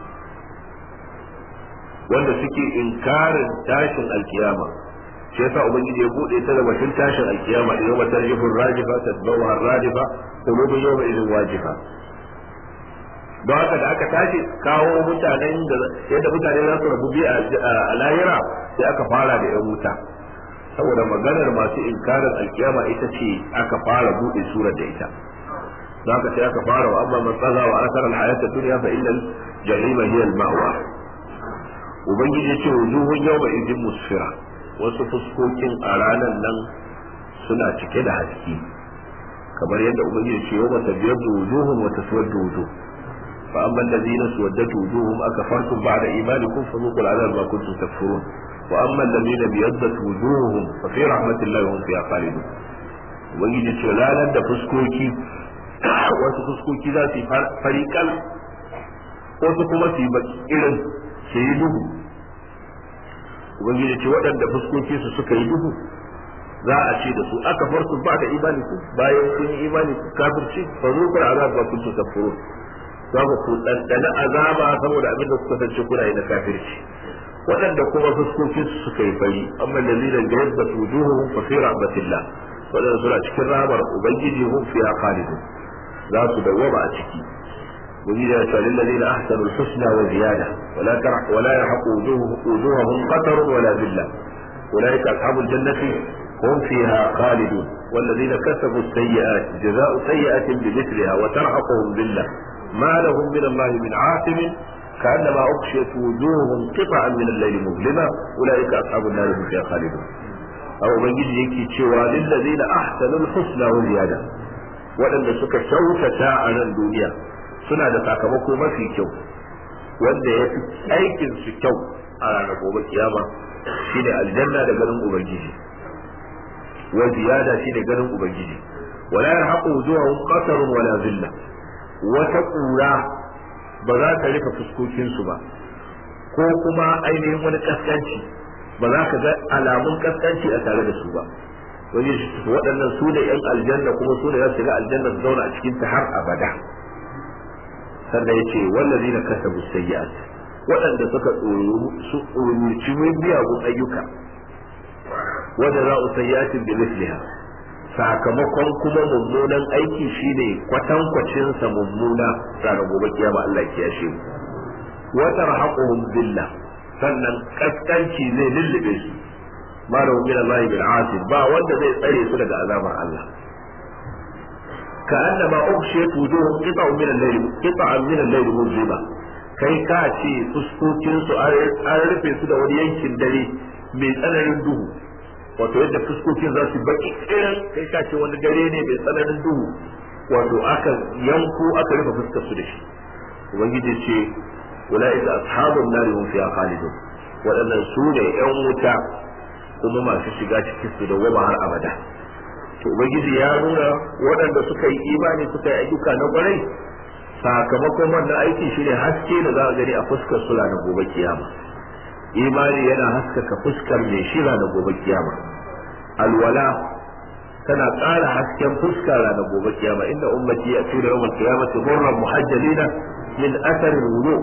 wanda suke inkarin tashin alkiyama shi yasa ubangiji ya bude ta da batun tashin alkiyama da yau matar jifin rajifa tadbawa radifa qulubun yawma idin wajifa don haka da aka tashi kawo mutanen da yadda mutane za su rabu biyu a lahira sai aka fara da yan wuta saboda maganar masu inkarin alkiyama ita ce aka fara bude surar da ita zaka sai aka fara wa amma man tsaga wa asara alhayata dunya fa innal jahima hiya almawa ubangiji ya ce wujuhun yawma idin musfira wasu fuskokin a ranar nan suna cike da haske kamar yadda ubangiji ya ce yawma tabyadu wujuhum wa taswaddu wujuh fa amma alladhina suwaddat wujuhum akafartum ba'da imanikum fadhuqul adhab ma kuntum takfurun وأما الذين ابيضت وجوههم ففي رحمة الله هم فيها خالدون ubangiji ce ranar da fuskoki wasu fuskoki za su yi farikal wasu kuma su yi baki irin su yi duhu ubangiji ce waɗanda fuskoki su suka yi duhu za a ce da su aka farsu ba da imani ku bayan sun yi imani ku kafirci fa zo ku azab ba kun tafuru za ku ku dandana azaba saboda abin da kuka sace kuna yi na kafirci waɗanda kuma fuskokin su suka yi fari amma lalina da yadda wujuhuhum fa fi rahmatillah waɗanda suna cikin rahmar ubangiji hum fiha khalidun za su dawwama a ciki ubangiji ya ce lil ladina ahsanu al-husna wa ziyada wala tarh wala yahqu wujuhum qatar wala dhilla ulaika ashabul jannati hum fiha khalidun والذين كسبوا السيئات جزاء سيئة بمثلها وترهقهم ذلة ما لهم من الله من عاصم كأنما أغشيت وجوههم قطعا من الليل مظلمة أولئك أصحاب النار هم فيها خالدون أو من يجي يكي تشوى للذين أحسنوا الحسنى وزيادة waɗanda suka kyautata a nan duniya suna da sakamako mafi kyau wanda ya fi aikin su kyau a ranar gobe kiyama shine aljanna da ganin ubangiji wa ziyada shine ganin ubangiji wala yarhaqu wujuhahum qatarun wala zilla wata kura ba za ta rufe fuskokin su ba ko kuma ainihin wani kaskanci ba za ka ga alamun kaskanci a tare da su ba wani waɗannan su da yan aljanna kuma su da za su ga aljanna su zauna a cikin ta har abada sannan yace wallazina kasabu sayyi'at waɗanda suka su tsoruci miyagun ayyuka wanda za su sayyatin bi misliha sakamakon kuma mummunan aiki shine kwatankwacin sa mummuna ranar gobe kiyama Allah ya kiyashe mu wa tarhaquhum billah sannan kaskanci zai lullube su ma da min Allah bil asib ba wanda zai tsare su daga azabar Allah ka annama ughshiyat wujuhum qita'un min al-layl qita'an min al-layl muzlima kai ka ce fuskokin su an rufe su da wani yankin dare mai tsananin duhu wato yadda fuskokin za su baki irin kai ka ce wani dare ne mai tsananin duhu wato aka yanko aka rufe fuskar su da shi ubangiji ce ulaika ashabun nari hum fiha khalidun waɗannan su ne yan wuta kuma masu shiga cikin su da goma har abada to ubangiji ya nuna waɗanda suka yi imani suka yi ayyuka na kwarai sakamakon wannan aiki shine haske da za a gani a fuskar su na gobe kiyama imani yana haskaka fuskar mai shira na gobe kiyama alwala tana ƙara hasken fuska na gobe kiyama inda ummati ya tura yawan kiyamati murran muhajjalina min asarin wudu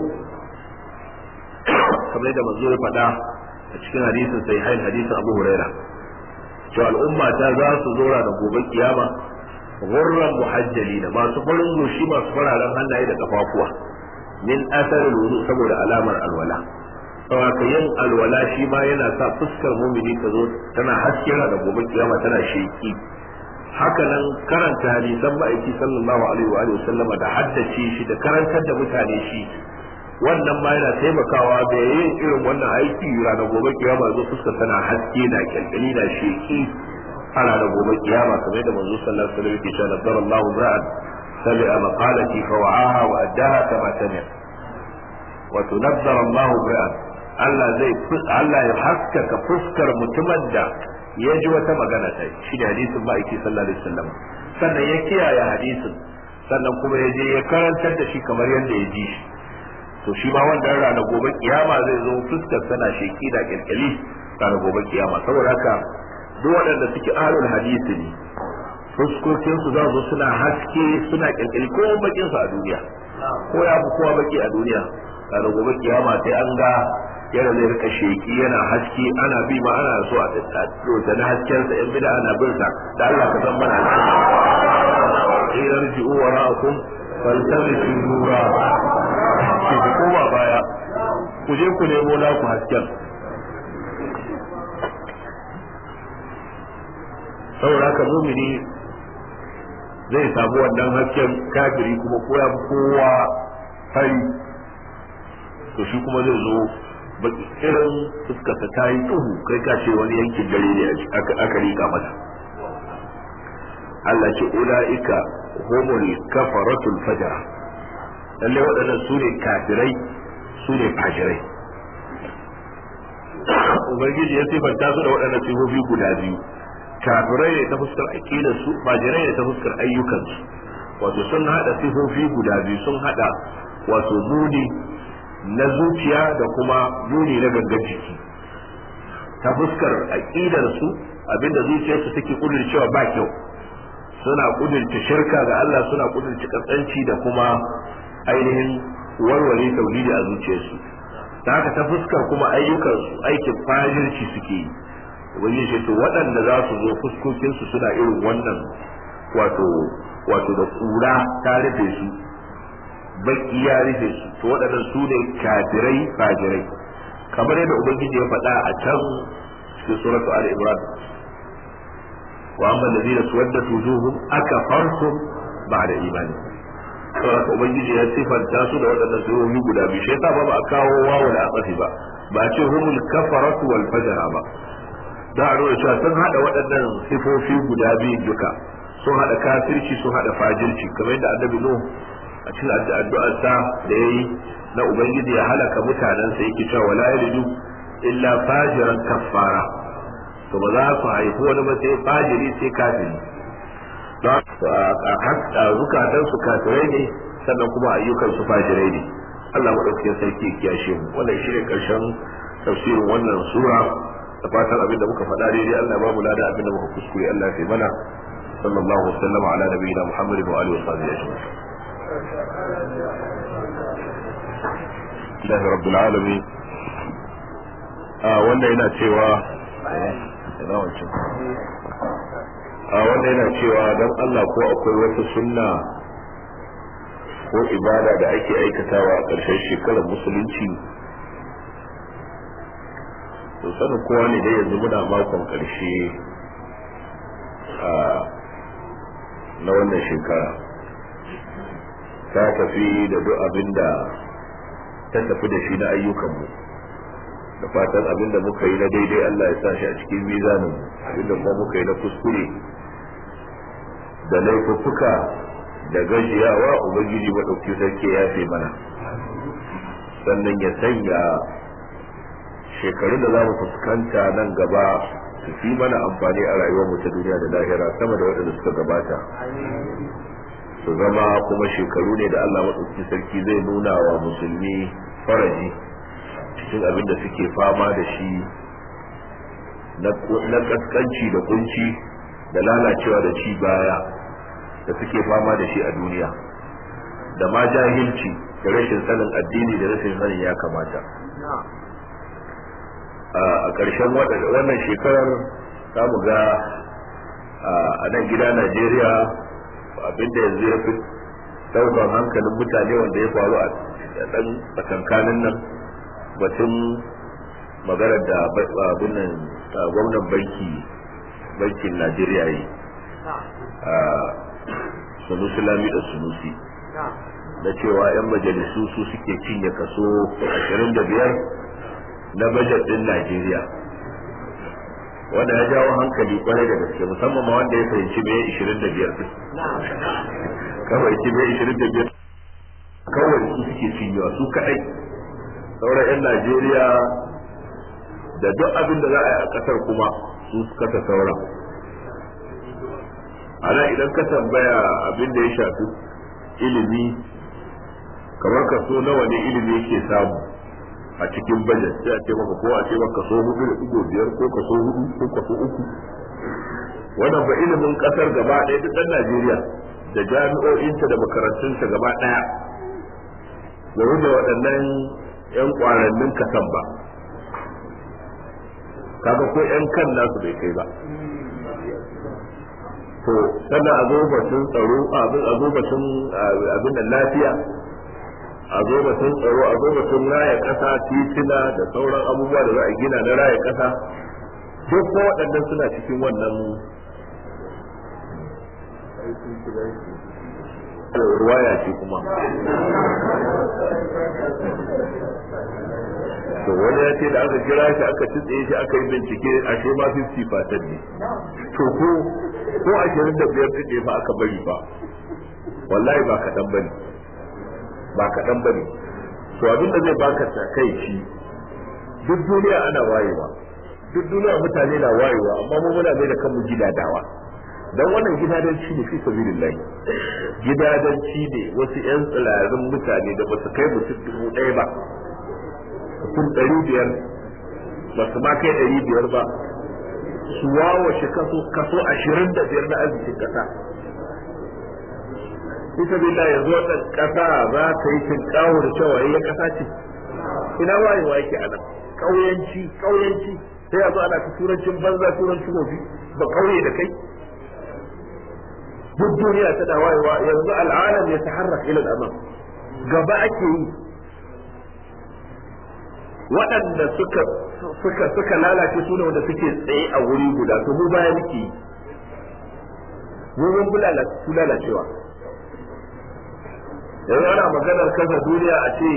kamar da manzo ya faɗa a cikin hadisin sahihain hadisin Abu Huraira cewa al'umma ta za su zo da gobe kiyama gurran muhajjalina masu farin goshi masu fararen hannaye da kafafuwa min asarin wudu saboda alamar alwala saboda yin alwala shi ma yana sa fuskar mumini ta zo tana haske da gobe kiyama tana sheki haka nan karanta hadisan ma'aiki sallallahu alaihi wa alihi sallama da haddace shi da karantar da mutane shi wannan ma yana taimakawa da yin irin wannan aiki ranar gobe kiyama zo fuskar tana haske na kyalkyali na sheki a ranar gobe kiyama kamar da manzo sallallahu alaihi wa sallam yake cewa nazzara Allahu ra'an sami'a maqalati fa wa'aha wa addaha kama sami'a wato nazzara Allahu ra'an Allah zai Allah ya haskaka fuskar mutumin da ya ji wata magana ta shi da hadisin ma'aiki sallallahu alaihi wasallam sannan ya kiyaye hadisin sannan kuma ya je ya karantar da shi kamar yadda ya ji shi to shi ma wannan rana gobe kiyama zai zo fuskar sana sheki da kirkili rana gobe kiyama saboda haka duk waɗanda suke ahlul hadisi ne fuskokin su za su suna haske suna kirkili ko bakin su a duniya ko ya fi kowa baki a duniya rana gobe kiyama sai an ga yana zai rika sheki yana haske ana bi ma ana so a tsotsa na haskensa in bida ana bin sa da Allah ka san mana idan ji'u wa ra'akum faltamisu nura ki ku koma baya ku je ku nemo naku hasken saboda haka mumini zai samu wannan hasken kafiri kuma koya kowa fari to shi kuma zai zo baki irin fuskarsa ta yi tuhu kai ka ce wani yankin dare ne aka rika mata Allah ce ula'ika humul kafaratul fajara lalle waɗannan su ne kafirai su ne fajirai ubangiji ya sifanta su da waɗannan sifofi guda biyu kafirai ne ta fuskar aqidar su fajirai ne ta fuskar ayyukansu wato sun hada sifofi guda biyu sun hada wato muni na zuciya da kuma muni na gangan jiki ta fuskar aqidar su abinda zuciyarsu take cewa ba kyau suna kudurta shirka ga Allah suna kudurta kaskanci da kuma ainihin warware tauhidi a zuciyarsu ta haka ta fuskar kuma ayyukansu aikin fajirci suke yi wani shi to waɗanda za su zo fuskokinsu suna irin wannan wato wato da kura ta rufe su baki ya rufe su to waɗannan su ne kafirai fajirai kamar yadda ubangiji ya faɗa a can cikin suratu al-imran wa amma alladhina suwaddat wujuhum akafartum ba'da imani saboda ubangiji ya sifanta su da waɗannan sifofi guda biyu shi yasa ba ba a kawo wawu da asafi ba ba a ce humul kafaratu wal fajara ba da a nuna cewa sun hada waɗannan sifofi guda biyu duka sun hada kafirci sun hada fajirci kamar yadda annabi nuh a cikin addu'arsa da yayi na ubangiji ya halaka mutanensa yake cewa wala yalidu illa fajiran kaffara to ba za su haifi wani ba sai fajiri sai kafiri a zukatan su kafirai ne sannan kuma ayyukan su fajirai ne Allah madaukakin sarki ya kiyashe mu wannan shine karshen tafsirin wannan sura da fatan abin da muka faɗa daidai Allah ba mu lada abin da muka kuskure Allah ya mana sallallahu alaihi wasallam ala nabiyina Muhammad wa alihi wa sahbihi ajma'in Alhamdulillah rabbil alamin wanda yana cewa ina wancan a wanda yana cewa don Allah ko akwai wata sunna ko ibada da ake aikatawa a ƙarshen shekarar musulunci to sanin kowa ne dai yanzu muna makon ƙarshe na wannan shekara ta tafi da duk abin da ta tafi da shi na ayyukanmu da fatan abin da muka yi na daidai Allah ya sa shi a cikin mizanin abin da kuma muka yi na kuskure da laifuffuka da gajiyawa ubangiji maɗauki sarki ya fi mana sannan ya sanya shekarun da za mu fuskanta nan gaba su fi mana amfani a rayuwar mu ta duniya da lahira sama da waɗanda suka gabata su zama kuma shekaru ne da Allah maɗauki sarki zai nuna wa musulmi faraji cikin abin da suke fama da shi na kaskanci da kunci da lalacewa da ci baya da suke fama da shi a duniya da ma jahilci da rashin sanin addini da rashin sanin ya kamata a ƙarshen wannan shekarar za mu ga a nan gida najeriya abinda yanzu ya fi ɗaukar hankalin mutane wanda ya faru a ɗan tsakankanin nan batun maganar da abin gwamnan banki bankin najeriya yi sunusi lami da sunusi na cewa 'yan majalisu su suke cinye kaso 25 na bajet din najeriya wanda ya jawo hankali kwarai da gaske musamman ma wanda ya fahimci mai 25 din kawai ci mai 25 kawai su suke cinyewa su kadai sauran 'yan najeriya da duk abin da za a yi a kasar kuma su kasa sauran ana idan ka tambaya abin da ya shafi ilimi kamar kaso nawa ne ilimi yake samu a cikin bajet sai a ce maka ko a ce maka kaso hudu da digo biyar ko kaso hudu ko kaso uku wannan ba ilimin kasar gaba ɗaya duk ɗan Najeriya da jami'o'inta da makarantunta gaba ɗaya da wuce waɗannan 'yan ƙwarannin kasan ba kaga ko 'yan kan nasu bai kai ba to sannan a zo batun tsaro a zo batun abin da lafiya a zo batun tsaro a zo batun raya kasa titina da sauran abubuwa da za a gina na raya kasa duk ko waɗannan suna cikin wannan ruwaya ce kuma to wani ya ce da aka kira shi aka tutse shi aka yi bincike a shi ma 50 fatan ne to ko ko ashirin da biyar tutse ba aka bari ba wallahi ba kaɗan bane ba kaɗan bane to abin da zai baka kai shi duk duniya ana wayewa duk duniya mutane na wayewa amma mu muna mai da kanmu gidadawa dan wannan gidadanci ne fi sabilillahi gidadanci ne wasu yan tsirarin mutane da ba su kai mutum dubu ɗaya ba mutum ɗari biyar ba su ma kai ɗari biyar ba su wawashe kaso kaso ashirin da biyar na arzikin ƙasa bisa billah yanzu wannan ƙasa za ta yi tinkawo da cewa ya ƙasa ce ina wayewa yake a nan ƙauyanci ƙauyanci sai a zo ana ta turancin banza turancin wofi ba ƙauye da kai duk duniya tana wayewa yanzu al'alam ya taharrak ila al'amam gaba ake yi waɗanda suka suka suka lalace su ne wanda suke tsaye a wuri guda to mu baya muke yi mu mun bulala su lalacewa yanzu ana maganar kasa duniya a ce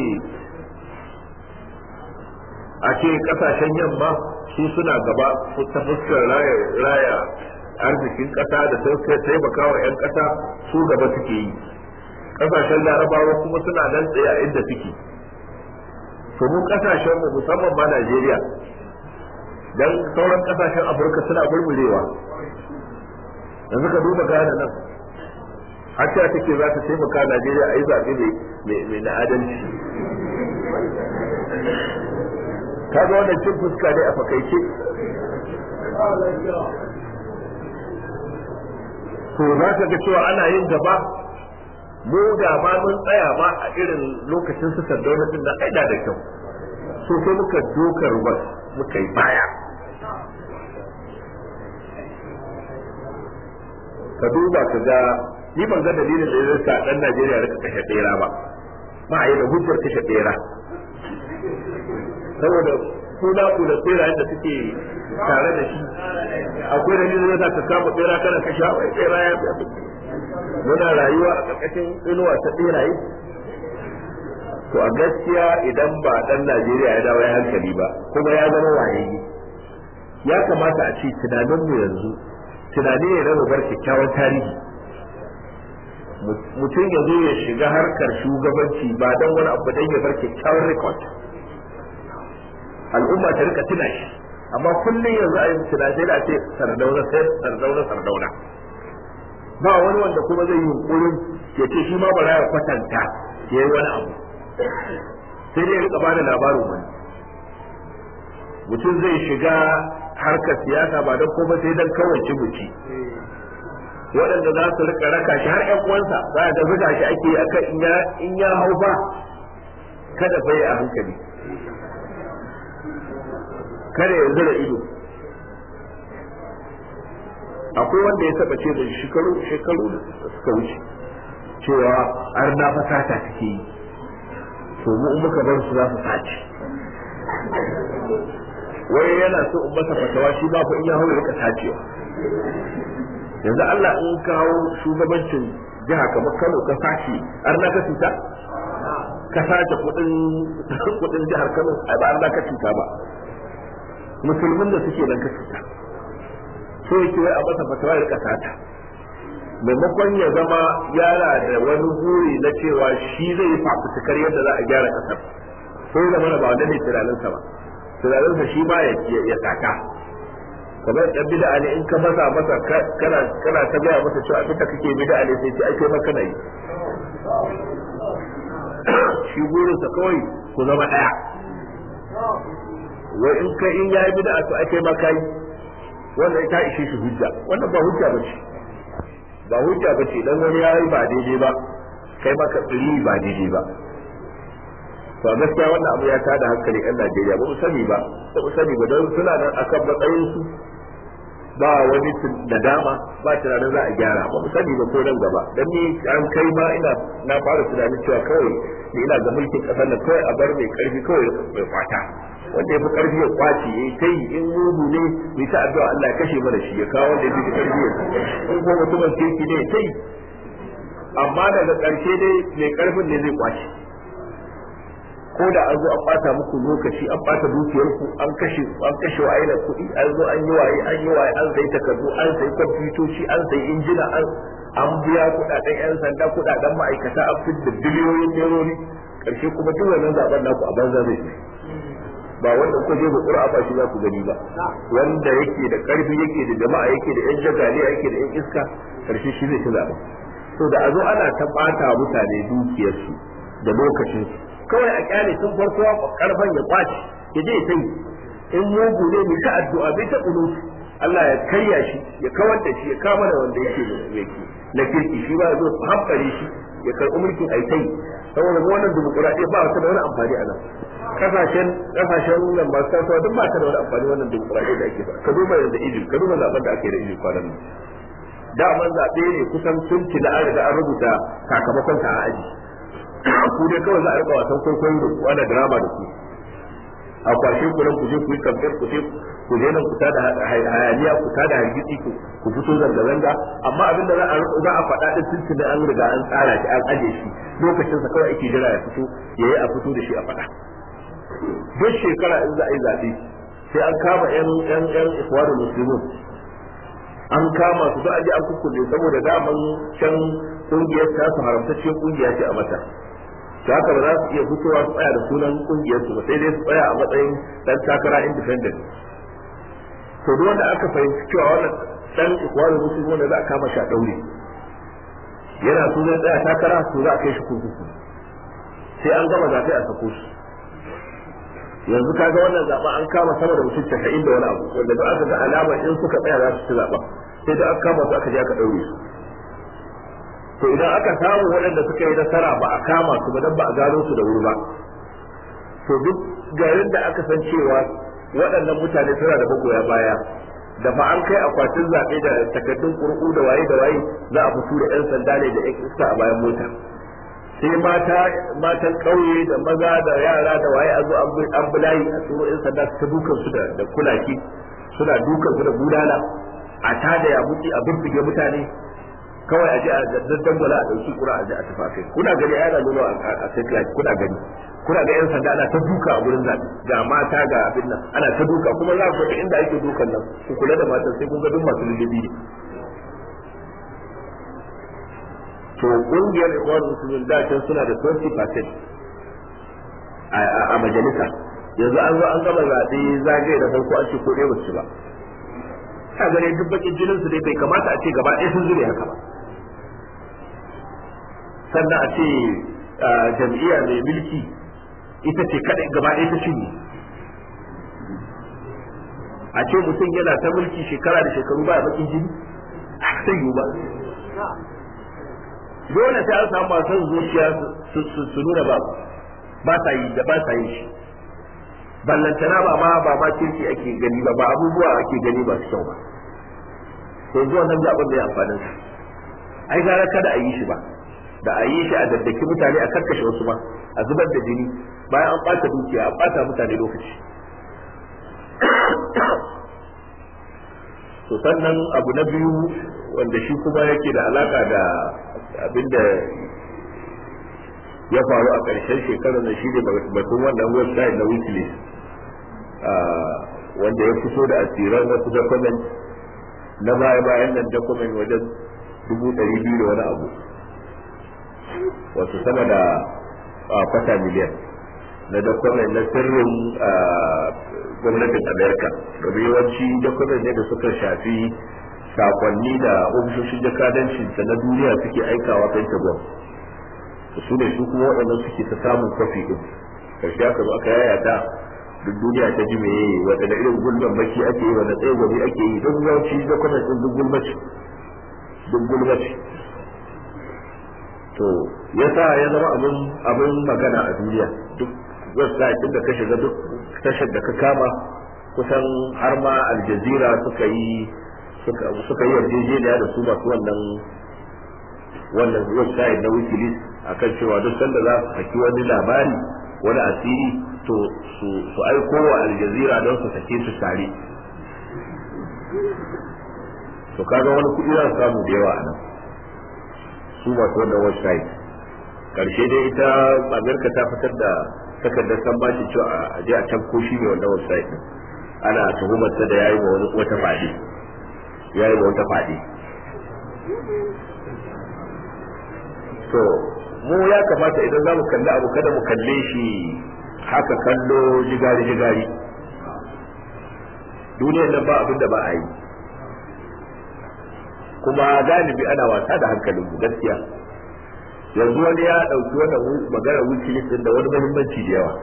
a ce kasashen yamma su suna gaba ta fuskar raya arzikin kasa da taimakawa 'yan kasa su gaba suke yi kasashen larabawa kuma suna nan tsaye a inda suke to mun kasashen mu musamman ma Najeriya dan sauran kasashen Afirka suna burburewa yanzu ka duba Ghana nan har ta take za ta taimaka Najeriya a yi zaɓe mai na adalci kaga wannan cin fuska ne a fakaice to za ka ga cewa ana yin gaba mu da ma mun tsaya ma a irin lokacin su sardauna din nan aida da kyau so sai muka dokar bas muka yi baya ka duba ka ga ni ban ga dalilin da zai sa dan Najeriya rika kashe bera ba ba a yi da hujjar kashe bera saboda kuna kula bera da suke tare da shi akwai dalilin da za ka kama bera kana kashe wai bera ya muna rayuwa a ƙarƙashin inuwa ta ɓeraye to a gaskiya idan ba ɗan Najeriya ya dawo ya hankali ba kuma ya zama wayayi ya kamata a ce tunaninmu yanzu tunani ne na bar kyakkyawan tarihi mutum ya zo ya shiga harkar shugabanci ba don wani abu don ya bar kyakkyawan rekod al'umma ta rika tuna shi amma kullum yanzu a yi tunani da ce sardauna sai sardauna sardauna ba wani wanda kuma zai yi yunkurin ya ce shi ma bara ya kwatanta ya yi wani abu sai dai ya rika bada labarin wani mutum zai shiga harkar siyasa ba don kuma sai don kawai cibuci waɗanda za su rika raka shi har ƴan uwansa za a zuga shi ake yi akan in ya hau ba kada bai a hankali kada ya zura ido akwai wanda ya taba ce da shekaru shekaru da suka wuce cewa har na fasata take yi to mu in muka bar su za su sace wai yana so in masa fatawa shi ba fa in ya hawo rika sacewa yanzu Allah in kawo shugabancin jiha kamar Kano ka sace har na ka cuta ka sace kudin kudin jihar Kano ai ba Allah ka cuta ba musulmin da suke nan ka cuta so yake wai a masa fatawa ya rika sata maimakon ya zama yara da wani buri na cewa shi zai yi fafutukar yadda za a gyara kasar ko ya zama ba wanda ne tunaninsa ba tunaninsa shi ba ya saka kamar yan bid'a ne in ka masa masa kana kana ta gaya masa cewa abin da kake bid'a ne sai ce ai kai ma kana yi shi burinsa kawai ku zama daya wai in kai in yayi bid'a to ai kai ma kai wannan ita ishe shi hujja wannan ba hujja bace ba hujja bace dan wani yayi ba daidai ba kai ma ka tsiri ba daidai ba to gaskiya wannan abu ya tada hankali ɗan Najeriya ba mu sani ba ba mu sani ba don suna nan akan matsayin su ba wani nadama ba tunanin za a gyara ba mu sani ba ko nan gaba dan ni an kai ma ina na fara tunanin cewa kawai ni ina ga mulkin kasar nan kawai a bar mai karfi kawai mai kwata wanda ya fi karfi ya kwace ya kai in mugu ne mai ta addu'a Allah ya kashe mana shi ya kawo wanda ya fi karfi ya in ko mutumin kirki ne ya kai amma daga karshe dai mai karfin ne zai kwace ko da an zo an bata muku lokaci an bata dukiyar ku an kashe an kashe wa aina kuɗi an zo an yi waye an yi waye an sai takardu an sai kwamfutoci an sai injina an an biya kuɗaɗen yan sanda kuɗaɗen ma'aikata an da biliyoyin nerori karshe kuma duk wannan zaben naku a banza zai ba wanda kuka je da ba shi za ku gani ba wanda yake da karfi yake da jama'a yake da yan jagaliya yake da yan iska karshe shi zai ci zaben to da a zo ana ta bata mutane dukiyarsu da lokacinsu kawai a kyale tun farko karfan ya kwace ya je sai in mugu ne mai ta addu'a bai ta kunu Allah ya karya shi ya kawar da shi ya kama da wanda yake yake na kirki shi ba zo hankali shi ya karɓi mulkin aitai saboda wannan dimokuraɗiyya ba ta da wani amfani a nan kasashen kasashen nan ba ta duk ba ta da wani amfani wannan dimokuraɗiyya da ake ba ka duba yanzu Egypt ka duba zaben da ake da Egypt kwanan nan daman zaɓe ne kusan sun ci da an riga an rubuta sakamakon ta a aji ku dai kawai za a rika wasan kwaikwayo da ku ana drama da ku a kwashe ku nan ku je ku yi kamfen ku je ku daina ku tada hayaniya ku tada hargitsi ku ku fito zanga zanga amma abinda za a za a faɗa din tuntuni an riga an tsara shi an aje shi lokacin sa kawai ake jira ya fito yayi a fito da shi a faɗa duk shekara in za a yi zaɓe sai an kama yan yan yan ikhwanul muslimun an kama su da aje an kukkulle saboda daman can kungiyar ta su haramtacciyar kungiya ce a mata to haka ba za su iya fitowa su tsaya da sunan kungiyar su ba sai dai su tsaya a matsayin dan takara independent to duk wanda aka fahimci cewa wannan dan ikwarin musulmi wanda za a kama shi a daure yana sunan tsaya takara to za a kai shi kurkuku sai an gama zaɓe a sako shi yanzu kaga wannan zaɓen an kama sama da mutum casa'in da wani abu wanda ba aka ga alama in suka tsaya za su ci zaɓen sai da aka kama su aka je aka ɗaure su to idan aka samu waɗanda suka yi nasara ba a kama su ba dan ba a gano su da wuri ba to duk garin da aka san cewa waɗannan mutane suna da magoya baya da ba an kai akwatin zaɓe da takardun ƙurƙu da waye da waye za a fito da 'yan sanda ne da 'yan iska a bayan mota sai mata matan ƙauye da maza da yara da waye a zo an bulayi a tsoro 'yan sanda su ta dukan su da kulaki suna dukan su da budala a tada ya mutu a bibbige mutane kawai a je a daddangwala a ɗauki kura a je a tafi kuna gani yana nuna a satellite kuna gani kuna ga yan sanda ana ta duka a wurin zaɓe ga mata ga abin nan ana ta duka kuma za ku ga inda ake dukan nan ku kula da matan sai kun ga duk masu lullubi ne to kungiyar ikhwan muslimin da can suna da 20% a majalisa yanzu an zo an gama zaɓe zagaye da farko an ce ko ɗaya ba su ba ka gane duk bakin jinin su dai bai kamata a ce gaba ɗaya sun zure haka ba sannan a ce jam'iyya mai mulki ita ce kaɗai gaba ɗaya ta cinye a ce mutum yana ta mulki shekara da shekaru ba bakin jini a sai yiwu ba dole sai an samu masu zuciya su nuna ba ba sa yi da ba sa yin shi ballantana ba ma ba ma kirki ake gani ba ba abubuwa ake gani ba su kyau ba to zuwa nan zaɓen da ya amfanin sa ai gara kada a yi shi ba da a yi shi a daddaki mutane a karkashe wasu ma a zubar da jini bayan an ɓata dukiya an ɓata mutane lokaci to sannan abu na biyu wanda shi kuma yake da alaka da abinda ya faru a ƙarshen shekarar da shi ne batun wannan website na wikileaks wanda ya fito da asiran wasu document na baya bayan nan document wajen dubu ɗari biyu da wani abu wasu sama da kwata miliyan na document na sirrin gwamnatin amerika domin yawanci document ne da suka shafi sakonni da ofishoshin jakadancin na duniya suke aikawa pentagon su ne su kuma waɗannan suke ta samun kwafi ɗin karshe aka zo aka yayata duk duniya ta ji meye wanda da irin gulman maki ake yi wanda tsaye gobe ake yi don yawanci dokunan ɗin duk gulmaci duk gulmaci to yasa ya zama abin abin magana a duniya duk website ɗin da ka shiga duk tashar da ka kama kusan har ma aljazira suka yi suka yi yarjejeniya da su masu wannan wannan website na wikileaks akan cewa duk sanda za su saki wani labari wani asiri to su aiko wa aljazira don su sake su tare to kaga wani kuɗi za su samu da yawa a nan su masu wannan website karshe dai ita amerika ta fitar da takardar san bashi cewa a je a can ko shi ne wannan website din ana tuhumar ta da yayi wa wani wata fadi yayi wa wata fadi to mu ya kamata idan za mu kalli abu kada mu kalle shi haka kallo jigari jigari duniyar nan ba abin da ba a yi kuma galibi ana wasa da hankalin mu gaskiya yanzu wani ya ɗauki wannan magana wikileaks din da wani muhimmanci da yawa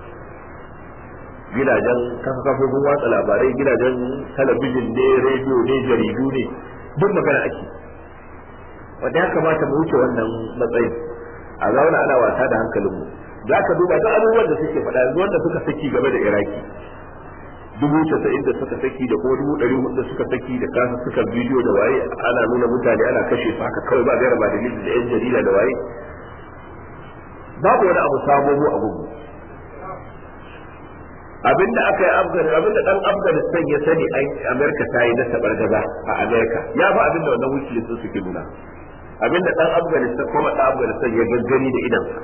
gidajen kafofin watsa labarai gidajen talabijin ne rediyo ne jaridu ne duk magana ake wanda ya kamata mu wuce wannan matsayin a zauna ana wasa da hankalinmu za ka duba duk abubuwan da suke faɗa yanzu wanda suka saki game da iraki dubu casa'in da suka saki da kuma dubu ɗari hudu da suka saki da kasa suka bidiyo da waye ana nuna mutane ana kashe su haka kawai ba gaira ba dalili da yan jarida da waye babu wani abu sabo mu a gugu abinda aka yi afghanistan abinda dan afghanistan ya sani an amerika ta yi na tabargaza a amerika ya fi abinda wannan wikileaks sun suke nuna abinda dan afghanistan kuma dan afghanistan ya gaggani da idansa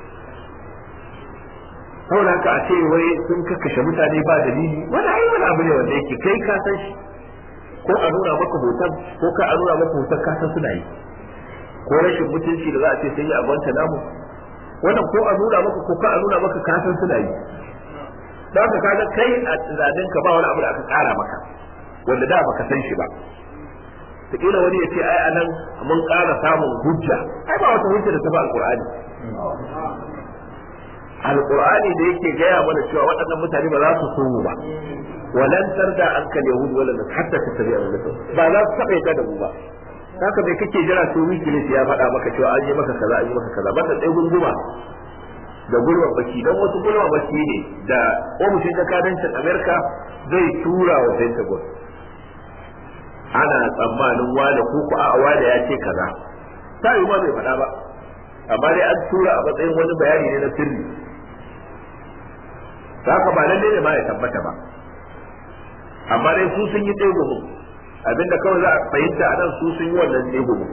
saboda haka a ce wai sun kakkashe mutane ba dalili wani ai wani abu ne wanda yake kai ka san shi ko a nuna maka hoton ko ka a nuna maka hoton ka san suna yi ko rashin mutunci da za a ce sun yi a gwanta namu wannan ko a nuna maka ko ka a nuna maka ka san suna yi don haka kaga kai a tunanin ka ba wani abu da aka kara maka wanda da baka san shi ba kila wani ya ce ai anan mun kara samun hujja ai ba wata hujja da ta ba alqur'ani alqur'ani da yake gaya mana cewa waɗannan mutane ba za su so mu ba walan tarda an kal yahud wala hatta tattabi'a millatuhum ba za su taɓa yadda da mu ba haka bai kake jira sai wikileaks ya faɗa maka cewa an yi maka kaza an yi maka kaza ba ta tsaye gunguma da gulma baki don wasu gulma baki ne da ofishin jakadancin amerika zai tura wa pentagon ana tsammanin wane ko ku a wane ya ce kaza ta yi ma bai faɗa ba amma dai an tura a matsayin wani bayani ne na sirri haka ba lalle ne ma ya tabbata ba amma dai su sun yi tsegumin abinda kawai za a fahimta a nan su sun yi wannan tsegumin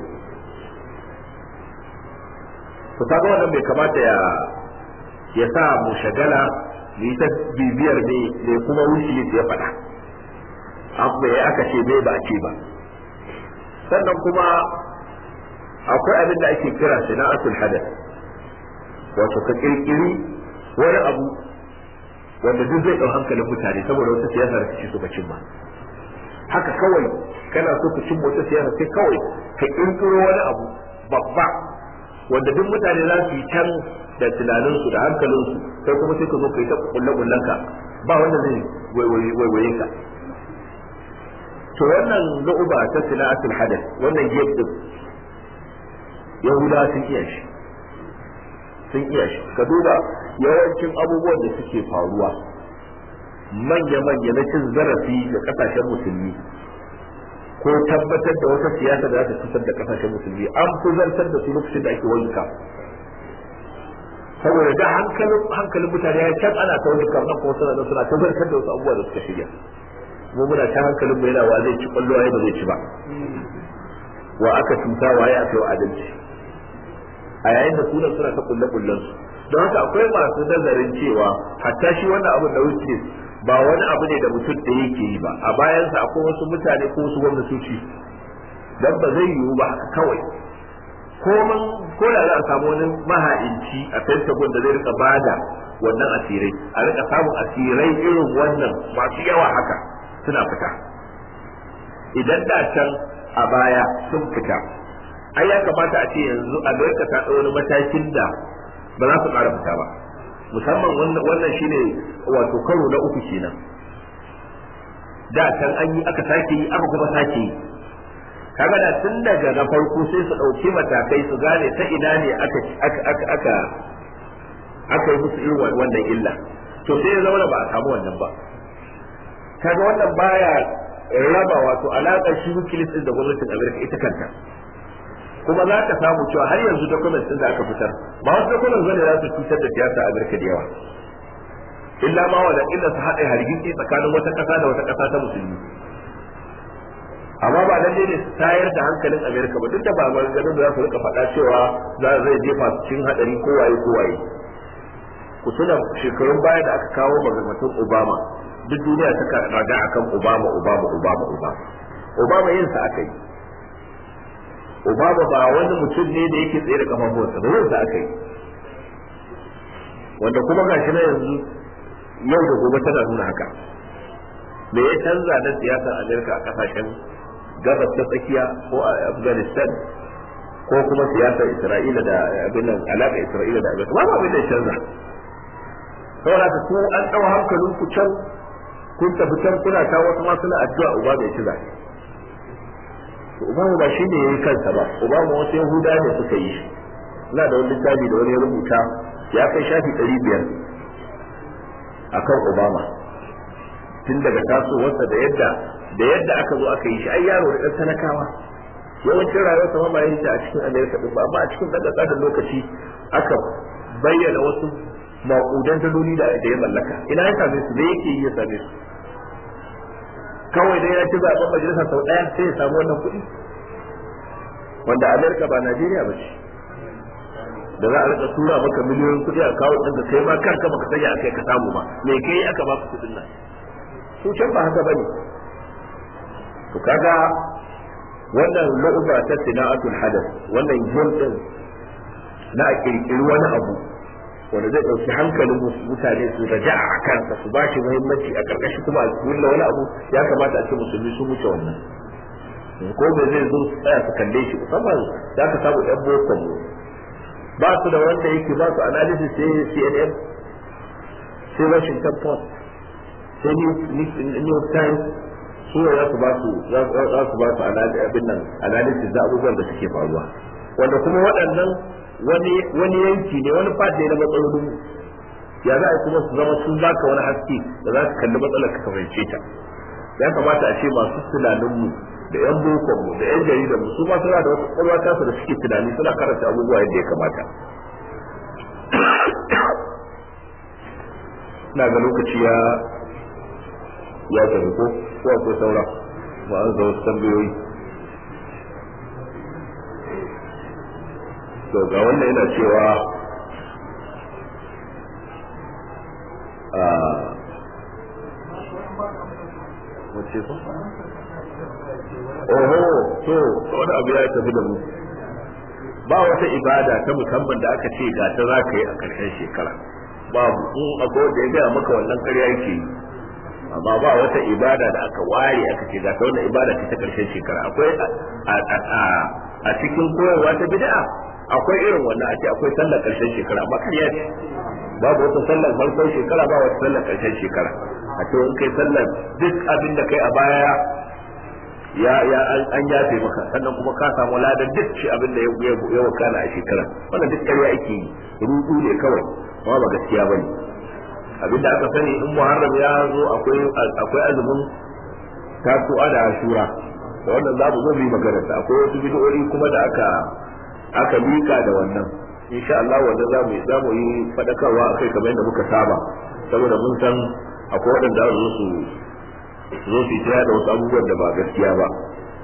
to kaga wannan bai kamata ya ya sa mu shagala mu yi ta bibiyar ne ne kuma wuce ya faɗa abu ya aka ce bai ba ce ba sannan kuma akwai abin da ake kira sana'atul hadath wato ka kirkiri wani abu wanda duk zai ɗau hankalin mutane saboda wata siyasa da kake so ka cimma haka kawai kana so ka cimma wata siyasa sai kawai ka kirkiro wani abu babba wanda duk mutane za su yi can da tunaninsu da hankalinsu sai kuma sai ka zo ka yi ta kulle kullenka ba wanda zai waiwaye ka to wannan lu'uba ta sila'atul hadath wannan gefe din yahudawa sun iya shi sun iya shi ka duba yawancin abubuwan da suke faruwa manya-manya na cin zarafi da kasashen musulmi ko tabbatar da wata siyasa da za ta cutar da kasashen musulmi an fi zartar da su lokacin da ake wanka saboda da hankalin hankalin mutane ya can ana ta wani kamar kuma suna da suna tabbatar da wasu abubuwa da suka shirya mu muna ta hankalin mu yana wa zai ci kwallo waye ba zai ci ba wa aka cuta waye aka yi adalci a yayin da sunan suna ta kulle kullen su don haka akwai masu nazarin cewa hatta shi wannan abu da wuce ba wani abu ne da mutum da yake yi ba a bayansa akwai wasu mutane ko wasu gwamnatoci dan ba zai yiwu ba haka kawai ko man ko da za a samu wani maha'inci a pentagon da zai rika bada wannan asirai a rika samun asirai irin wannan masu yawa haka suna fita idan da can a baya sun fita ai ya kamata a ce yanzu amerika ta ɗau wani matakin da ba za su ƙara fita ba musamman wannan shine wato karo na uku kenan da can an yi aka sake yi aka kuma sake yi kaga da tun daga na farko sai su ɗauki matakai su gane ta ina ne aka aka aka aka yi musu irin wannan illa to sai ya zama da ba a samu wannan ba kaga wannan baya raba wato alaƙar shi wikileaks din da gwamnatin Amerika ita kanta kuma za ka samu cewa har yanzu documents din da aka fitar ba wasu documents bane za su cutar da siyasa Amerika da yawa illa ma wala illa su haɗa hargitsi tsakanin wata ƙasa da wata ƙasa ta musulmi amma ba lalle ne su tayar da hankalin Amerika ba duk da ba maganganun da za su rika faɗa cewa za zai jefa su cikin haɗari kowaye kowaye ku tuna shekarun baya da aka kawo maganganun Obama duk duniya ta raga akan Obama Obama Obama Obama Obama yin sa aka yi Obama ba wani mutum ne da yake tsaye da kafafuwarsa ba yin sa aka yi wanda kuma gashi na yanzu yau da gobe tana nuna haka me ya canza na siyasar Amerika a kasashen gabas ta tsakiya ko a Afghanistan ko kuma siyasar Isra'ila da abin nan alaƙa Isra'ila da Amerika ba abin da ya canza saboda ku an ɗau hankalin ku can kun tafi can kuna ta wasu ma suna addu'a uba bai ci zaɓe ubamu ba shi ne ya yi kansa ba ubamu wasu yahuda ne suka yi shi ina da wani littafi da wani ya rubuta ya kai shafi ɗari biyar akan obama tun daga tasowarsa da yadda da yadda aka zo aka yi shi ai yaro da ɗan talakawa yawancin rayuwarsa ma ba yin a cikin amerika din ba amma a cikin ɗan ƙasa lokaci aka bayyana wasu maƙudan daloli da ya mallaka ina ya same su da yake yi ya same su kawai dai ya ci zaɓen majalisa sau ɗaya sai ya samu wannan kuɗi wanda amerika ba najeriya ba ce da za a rika tura maka miliyoyin kuɗi a kawo ɗin da kai ma kanka baka sanya a kai ka samu ba me kai aka baka kuɗin nan su can ba haka bane to kaga wannan lu'uba ta sina'atul hadath wannan game din na a kirkiri wani abu wanda zai ɗauki hankalin mutane su raja a kansa su ba shi muhimmanci a ƙarƙashi kuma a kulla wani abu ya kamata a ce musulmi sun wuce wannan ko bai zai zo su tsaya su kalle shi musamman za ka samu ɗan boko mu ba su da wanda yake ba su analysis sai CNN sai Washington Post sai New York Times su ne za su ba su za su ba su abin nan analysis da abubuwan da suke faruwa wanda kuma waɗannan wani wani yanki ne wani fadi na matsalolin ya za a kuma su zama sun baka wani haske da za su kalli matsalar ka fahimce ta ya kamata a ce masu tunanin mu da yan bokon mu da yan jaridar mu su ma suna da wasu kwalwa tasu da suke tunani suna karanta abubuwa yadda ya kamata na ga lokaci ya ya tafi ko ko akwai saura ba an ga wasu tambayoyi to ga wannan yana cewa a wace ko oho to wani abu ya tafi da mu ba wata ibada ta musamman da aka ce ga ta za ka yi a ƙarshen shekara babu in akwai wanda ya gaya maka wannan ƙarya yake yi amma ba wata ibada da aka ware aka ce ga ta wannan ibada ce ta ƙarshen shekara akwai a cikin koyarwa ta bid'a akwai irin wannan a ce akwai sallar ƙarshen shekara amma ƙarya ce babu wata sallar farkon shekara ba wata sallar ƙarshen shekara a ce in kai sallar duk abin da kai a baya ya ya an yafe maka sannan kuma ka samu ladan duk shi abin da ya wakana a shekara wannan duk ƙarya ake yi rudu ne kawai amma ba gaskiya bane abin da aka sani in muharram ya zo akwai akwai azumin tasu'a da ashura da wannan za mu zo mu yi magana da akwai wasu bid'o'i kuma da aka aka mika da wannan insha Allah wanda za mu za mu yi fadakarwa akai kamar yadda muka saba saboda mun san akwai waɗanda za su zo su yi da wasu abubuwan da ba gaskiya ba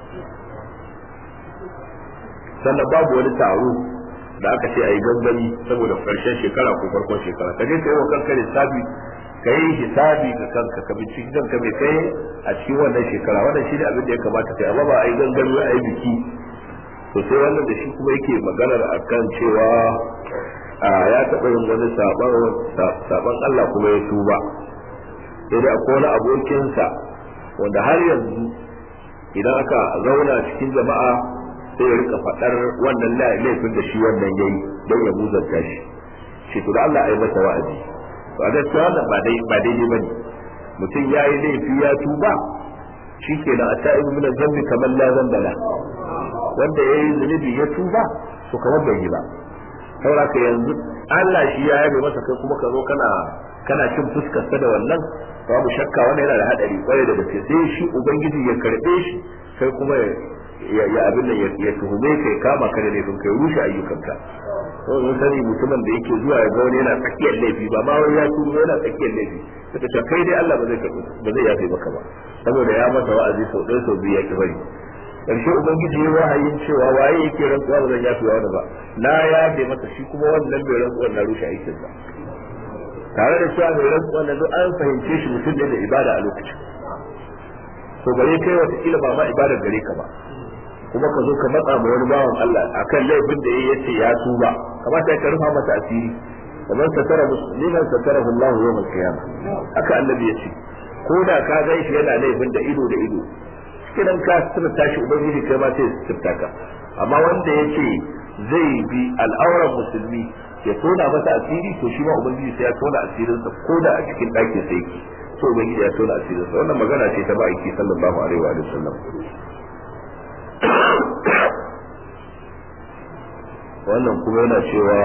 sannan babu wani taro da aka ce a yi gangami saboda karshen shekara ko farkon shekara ka je ka yi wa kanka lissafi ka yi hisabi ga kanka ka binciki kanka mai kai a cikin wannan shekara wannan shi ne abin da ya kamata kai amma ba a yi gangami a yi biki to sai wannan da shi kuma yake maganar akan cewa ya taɓa yin wani saban Allah kuma ya tuba sai dai akwai wani abokinsa wanda har yanzu idan aka zauna cikin jama'a sai ya rika faɗar wannan laifin da shi wannan yayi don ya muzanta shi shi to da Allah ai masa wa'azi to a gaskiya wannan ba dai ba daidai bane mutum yayi laifi ya tuba shikenan ata'ibu min zambi kamar la zambala wanda yayi zunubi ya tuba to kamar bai yi ba saboda ka yanzu Allah shi ya yabe masa kai kuma ka zo kana kana cin fuskar sa da wannan babu shakka wannan yana da hadari kwarai da gaske sai shi ubangiji ya karbe shi kai kuma ya abin nan ya tuhume kai kama ka da laifin kai rushe ayyukanka to mun sani mutumin da yake zuwa ya ga wani yana tsakiyar laifi ba ma wai ya tuba yana tsakiyar laifi suka ce kai dai Allah ba zai karbi ba zai yafe maka ba saboda ya masa wa'azi sau ɗaya sau biyu ya ki bari karshe ubangiji ya wahayin cewa waye yake rantsuwa ba zan yafe wani ba na yafe masa shi kuma wannan bai rantsuwa na rushe aikinsa tare da cewa mai rantsuwa na duk an fahimce shi mutum ne da ibada a lokacin to bare kai wata ba ma ibadar gare ka ba kuma ka zo ka matsa ma wani bawan Allah akan laifin da yayi yace ya tuba kamata ka rufa masa asiri kamar satara musliman satarahu Allah yawm al-qiyamah haka annabi yace ko da ka ga shi yana laifin da ido da ido kidan ka sirta tashi ubangiji kai ma sai sirta ka amma wanda yace zai bi al'auran musulmi ya tona masa asiri to shi ma ubangiji sai ya tona asirinsa ko da a cikin ɗakin sai yake to ubangiji ya tona asirinsa wannan magana ce ta ma'aiki sallallahu alaihi wa sallam wannan kuma yana cewa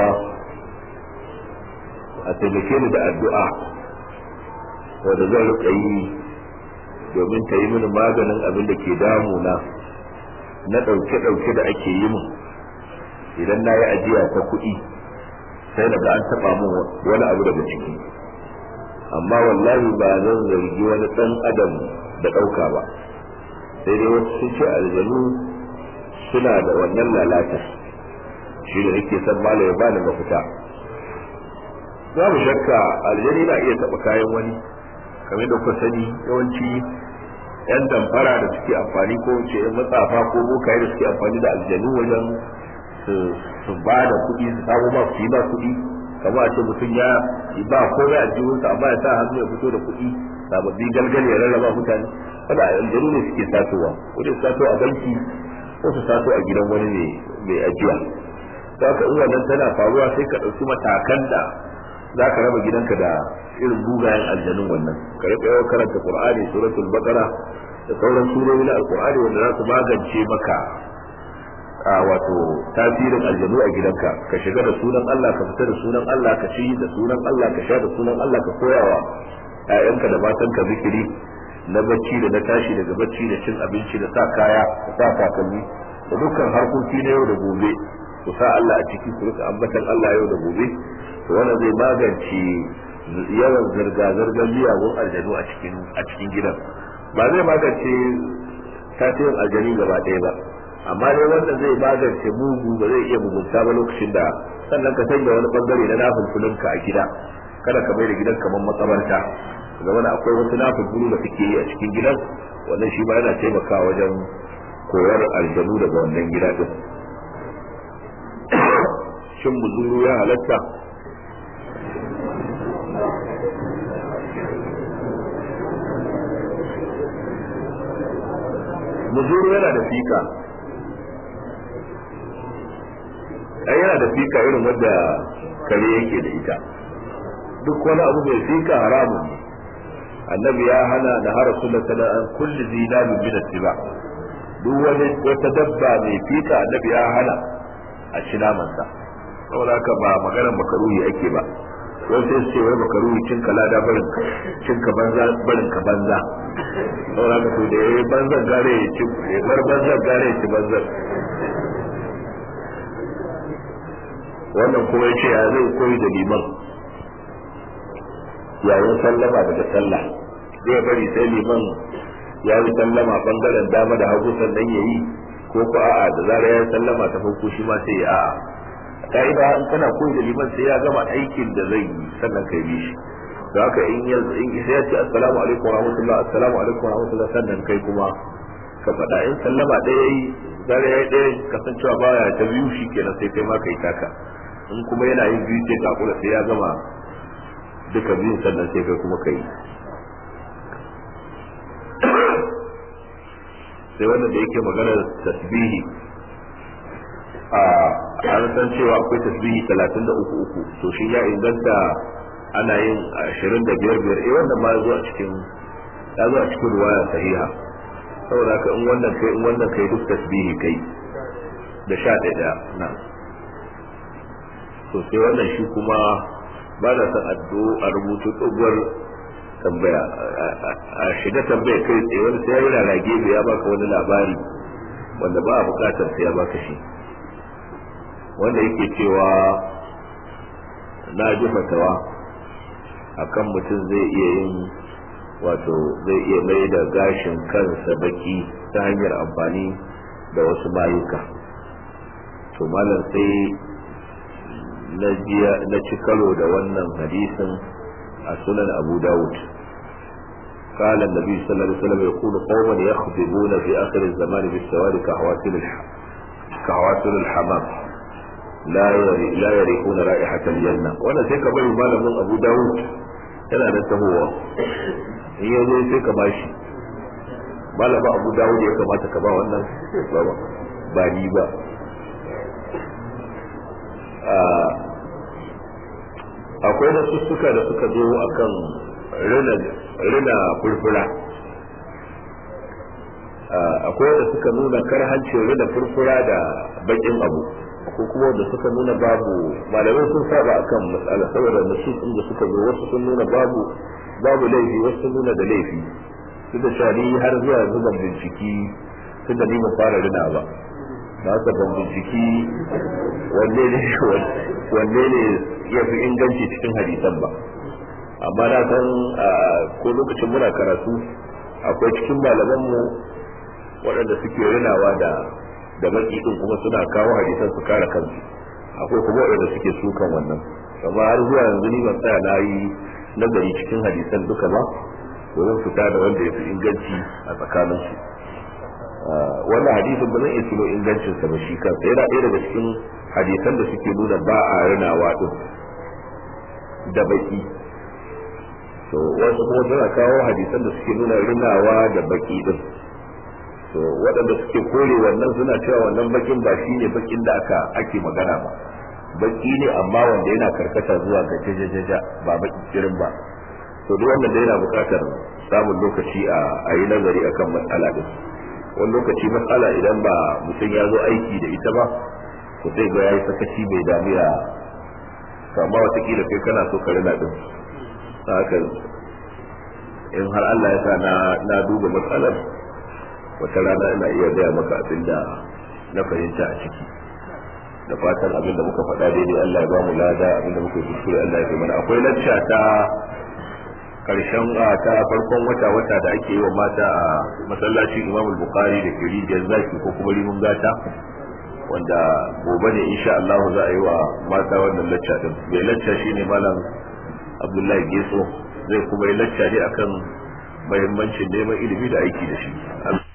a taimake ni da addu'a wanda zan rika yi domin ta yi mini maganin abin da ke damuna na ɗauke-ɗauke da ake yi min idan na yi ajiya ta kuɗi sai daga an taba mu wani abu daga ciki amma wallahi ba zan zargi wani dan adam da ɗauka ba sai dai wasu sun ce aljanu suna da wannan lalata shi da nake san malam ya bani mafita babu shakka aljani na iya taɓa kayan wani kamar da kuka sani yawanci yan damfara da suke amfani ko ce yan matsafa ko bokaye da suke amfani da aljanu wajen su ba da kuɗi su samu ma su yi ma kuɗi kamar a ce mutum ya ba komai a jihunsa amma ya sa hannu ya fito da kuɗi sababbi galgal ya rarraba mutane wanda aljanu ne suke satowa ko da sato a banki ko su sato a gidan wani ne mai ajiya to haka in wannan tana faruwa sai ka ɗauki matakan da za ka raba gidanka da irin bugayen aljanun wannan ka rika yawan karanta qur'ani suratul baqara da sauran surori na alqur'ani wanda za su magance maka a wato tasirin aljanu a gidanka ka shiga da sunan Allah ka fita da sunan Allah ka ci da sunan Allah ka sha da sunan Allah ka koyawa ƴaƴanka da matanka zikiri na bacci da na tashi daga bacci da cin abinci da sa kaya da sa takalmi da dukkan harkoki na yau da gobe ku sa Allah a ciki ku rika ambatan Allah yau da gobe to wannan zai magance yawan zirga-zirgar miyagun aljanu a cikin a cikin gidan ba zai magance tasirin aljanu gaba ɗaya ba amma dai wanda zai magance mugu ba zai iya mugunta ba lokacin da sannan ka sanya wani bangare na nafin kulinka a gida kada ka bai da gidan kamar matsabarta ga wani akwai wasu nafin kulu da suke yi a cikin gidan wannan shi ma yana taimakawa wajen koyar aljanu daga wannan gida din shin muzuru ya halatta muzuru yana da fika ai yana da fika irin wadda kare yake da ita duk wani abu mai fika haramun ne annabi ya hana da har sunna sana'an kulli zinabin min attiba duk wani wata dabba mai fika annabi ya hana a ci namansa saboda haka ba maganar makaruhi ake ba wani sai su ce wai makaruhi cin ka lada barin cin ka banza barin ka banza saboda haka to da yayi banzan gare ya ci ya bar banzan gare ya ci banzan wannan kuma ya ce ya zai koyi da liman yayin sallama daga sallah zai bari sai liman ya yi sallama bangaren dama da hagu sannan ya yi ko ko a'a da zarar ya yi sallama ta farko shi ma sai ya a'a ka'ida in kana koyi da liman sai ya gama aikin da zai yi sannan kai bi shi da haka in ya in sai ya ce assalamu alaikum wa rahmatullah assalamu alaikum wa rahmatullah sannan kai kuma ka faɗa in sallama ɗaya yayi zarar ya yi ɗaya kasancewa baya ta biyu shi kenan sai kai ma kai taka in kuma yana yin biyu sai ka kula sai ya gama duka biyun sannan sai kai kuma kai sai wanda da yake maganar tasbihi a an san cewa akwai tasbihi talatin da uku uku to shi ya inganta ana yin ashirin da biyar biyar eh wannan ma ya zo a cikin ya zo a cikin ruwaya sahiha saboda ka in wannan kai in wannan kai duk tasbihi kai da sha ɗaya na to sai wannan shi kuma ba na son addu a rubutu tsohuwar tambaya a shiga tambaya kai tsaye wani sai yana rage ya baka wani labari wanda ba a bukatar sai ya baka shi wanda yake cewa na ji fatawa akan mutum zai iya yin wato zai iya mai da gashin kansa baki ta hanyar amfani da wasu mayuka to malam sai na ci karo da wannan hadisin a sunan abu dawud قال النبي صلى الله عليه وسلم يقول قوما يخضبون في اخر الزمان بالسواد كهواتل كهواتل الحمام لا يري لا يريحون رائحة الجنة وانا سيكا بني مالا من ابو داود yana da tahowa in ya zo sai ka bashi malama abu dawud ya kamata ka ba wannan ba ni ba akwai da sussuka da suka zo akan rina furfura akwai da suka nuna karhancin rina furfura da bakin abu ko kuma da suka nuna babu malamai sun saba akan matsala saboda nasus da suka zo wasu sun nuna babu babu laifi wasu sun nuna da laifi su da shari har zuwa zuban binciki tun da ni mu fara rina ba ba ka ban binciki wanne ne wanne ne ya fi inganci cikin hadisan ba amma na san ko lokacin muna karatu akwai cikin malamanmu waɗanda suke rinawa da da baki din kuma suna kawo hadisan su kare kansu akwai kuma waɗanda suke sukan wannan amma har zuwa yanzu ni ban tsaya na yi nazari cikin hadisan duka ba domin fita da wanda ya fi inganci a tsakaninsu wannan hadisin ba zan iya tuno ingancin sa ba shi kansa yana ɗaya daga cikin hadisan da suke nuna ba a rinawa din da baki to wasu kuma suna kawo hadisan da suke nuna rinawa da baki din to waɗanda suke kore wannan suna cewa wannan bakin ba shi ne bakin da aka ake magana ba baki ne amma wanda yana karkata zuwa ga jajajaja ba baki kirin ba to duk wannan da yana buƙatar samun lokaci a yi nazari akan matsala din wani lokaci matsala idan ba mutum ya zo aiki da ita ba to sai ga yayi sakaci bai damu ya amma watakila kai kana so ka rina din haka in har Allah ya sa na na duba matsalar wata rana ina iya gaya maka abin da na fahimta a ciki da fatan abin da muka faɗa daidai Allah ya ba mu lada abin da muka yi kuskure Allah ya mana akwai lacca ta karshen ta farkon wata wata da ake yi wa mata a masallacin Imam Bukhari da ke rijiyar zaki ko kuma rimun gata wanda gobe ne insha Allah za a yi wa mata wannan lacca din mai lacca shine malam Abdullahi Geso zai kuma yi lacca ne akan muhimmancin neman ilimi da aiki da shi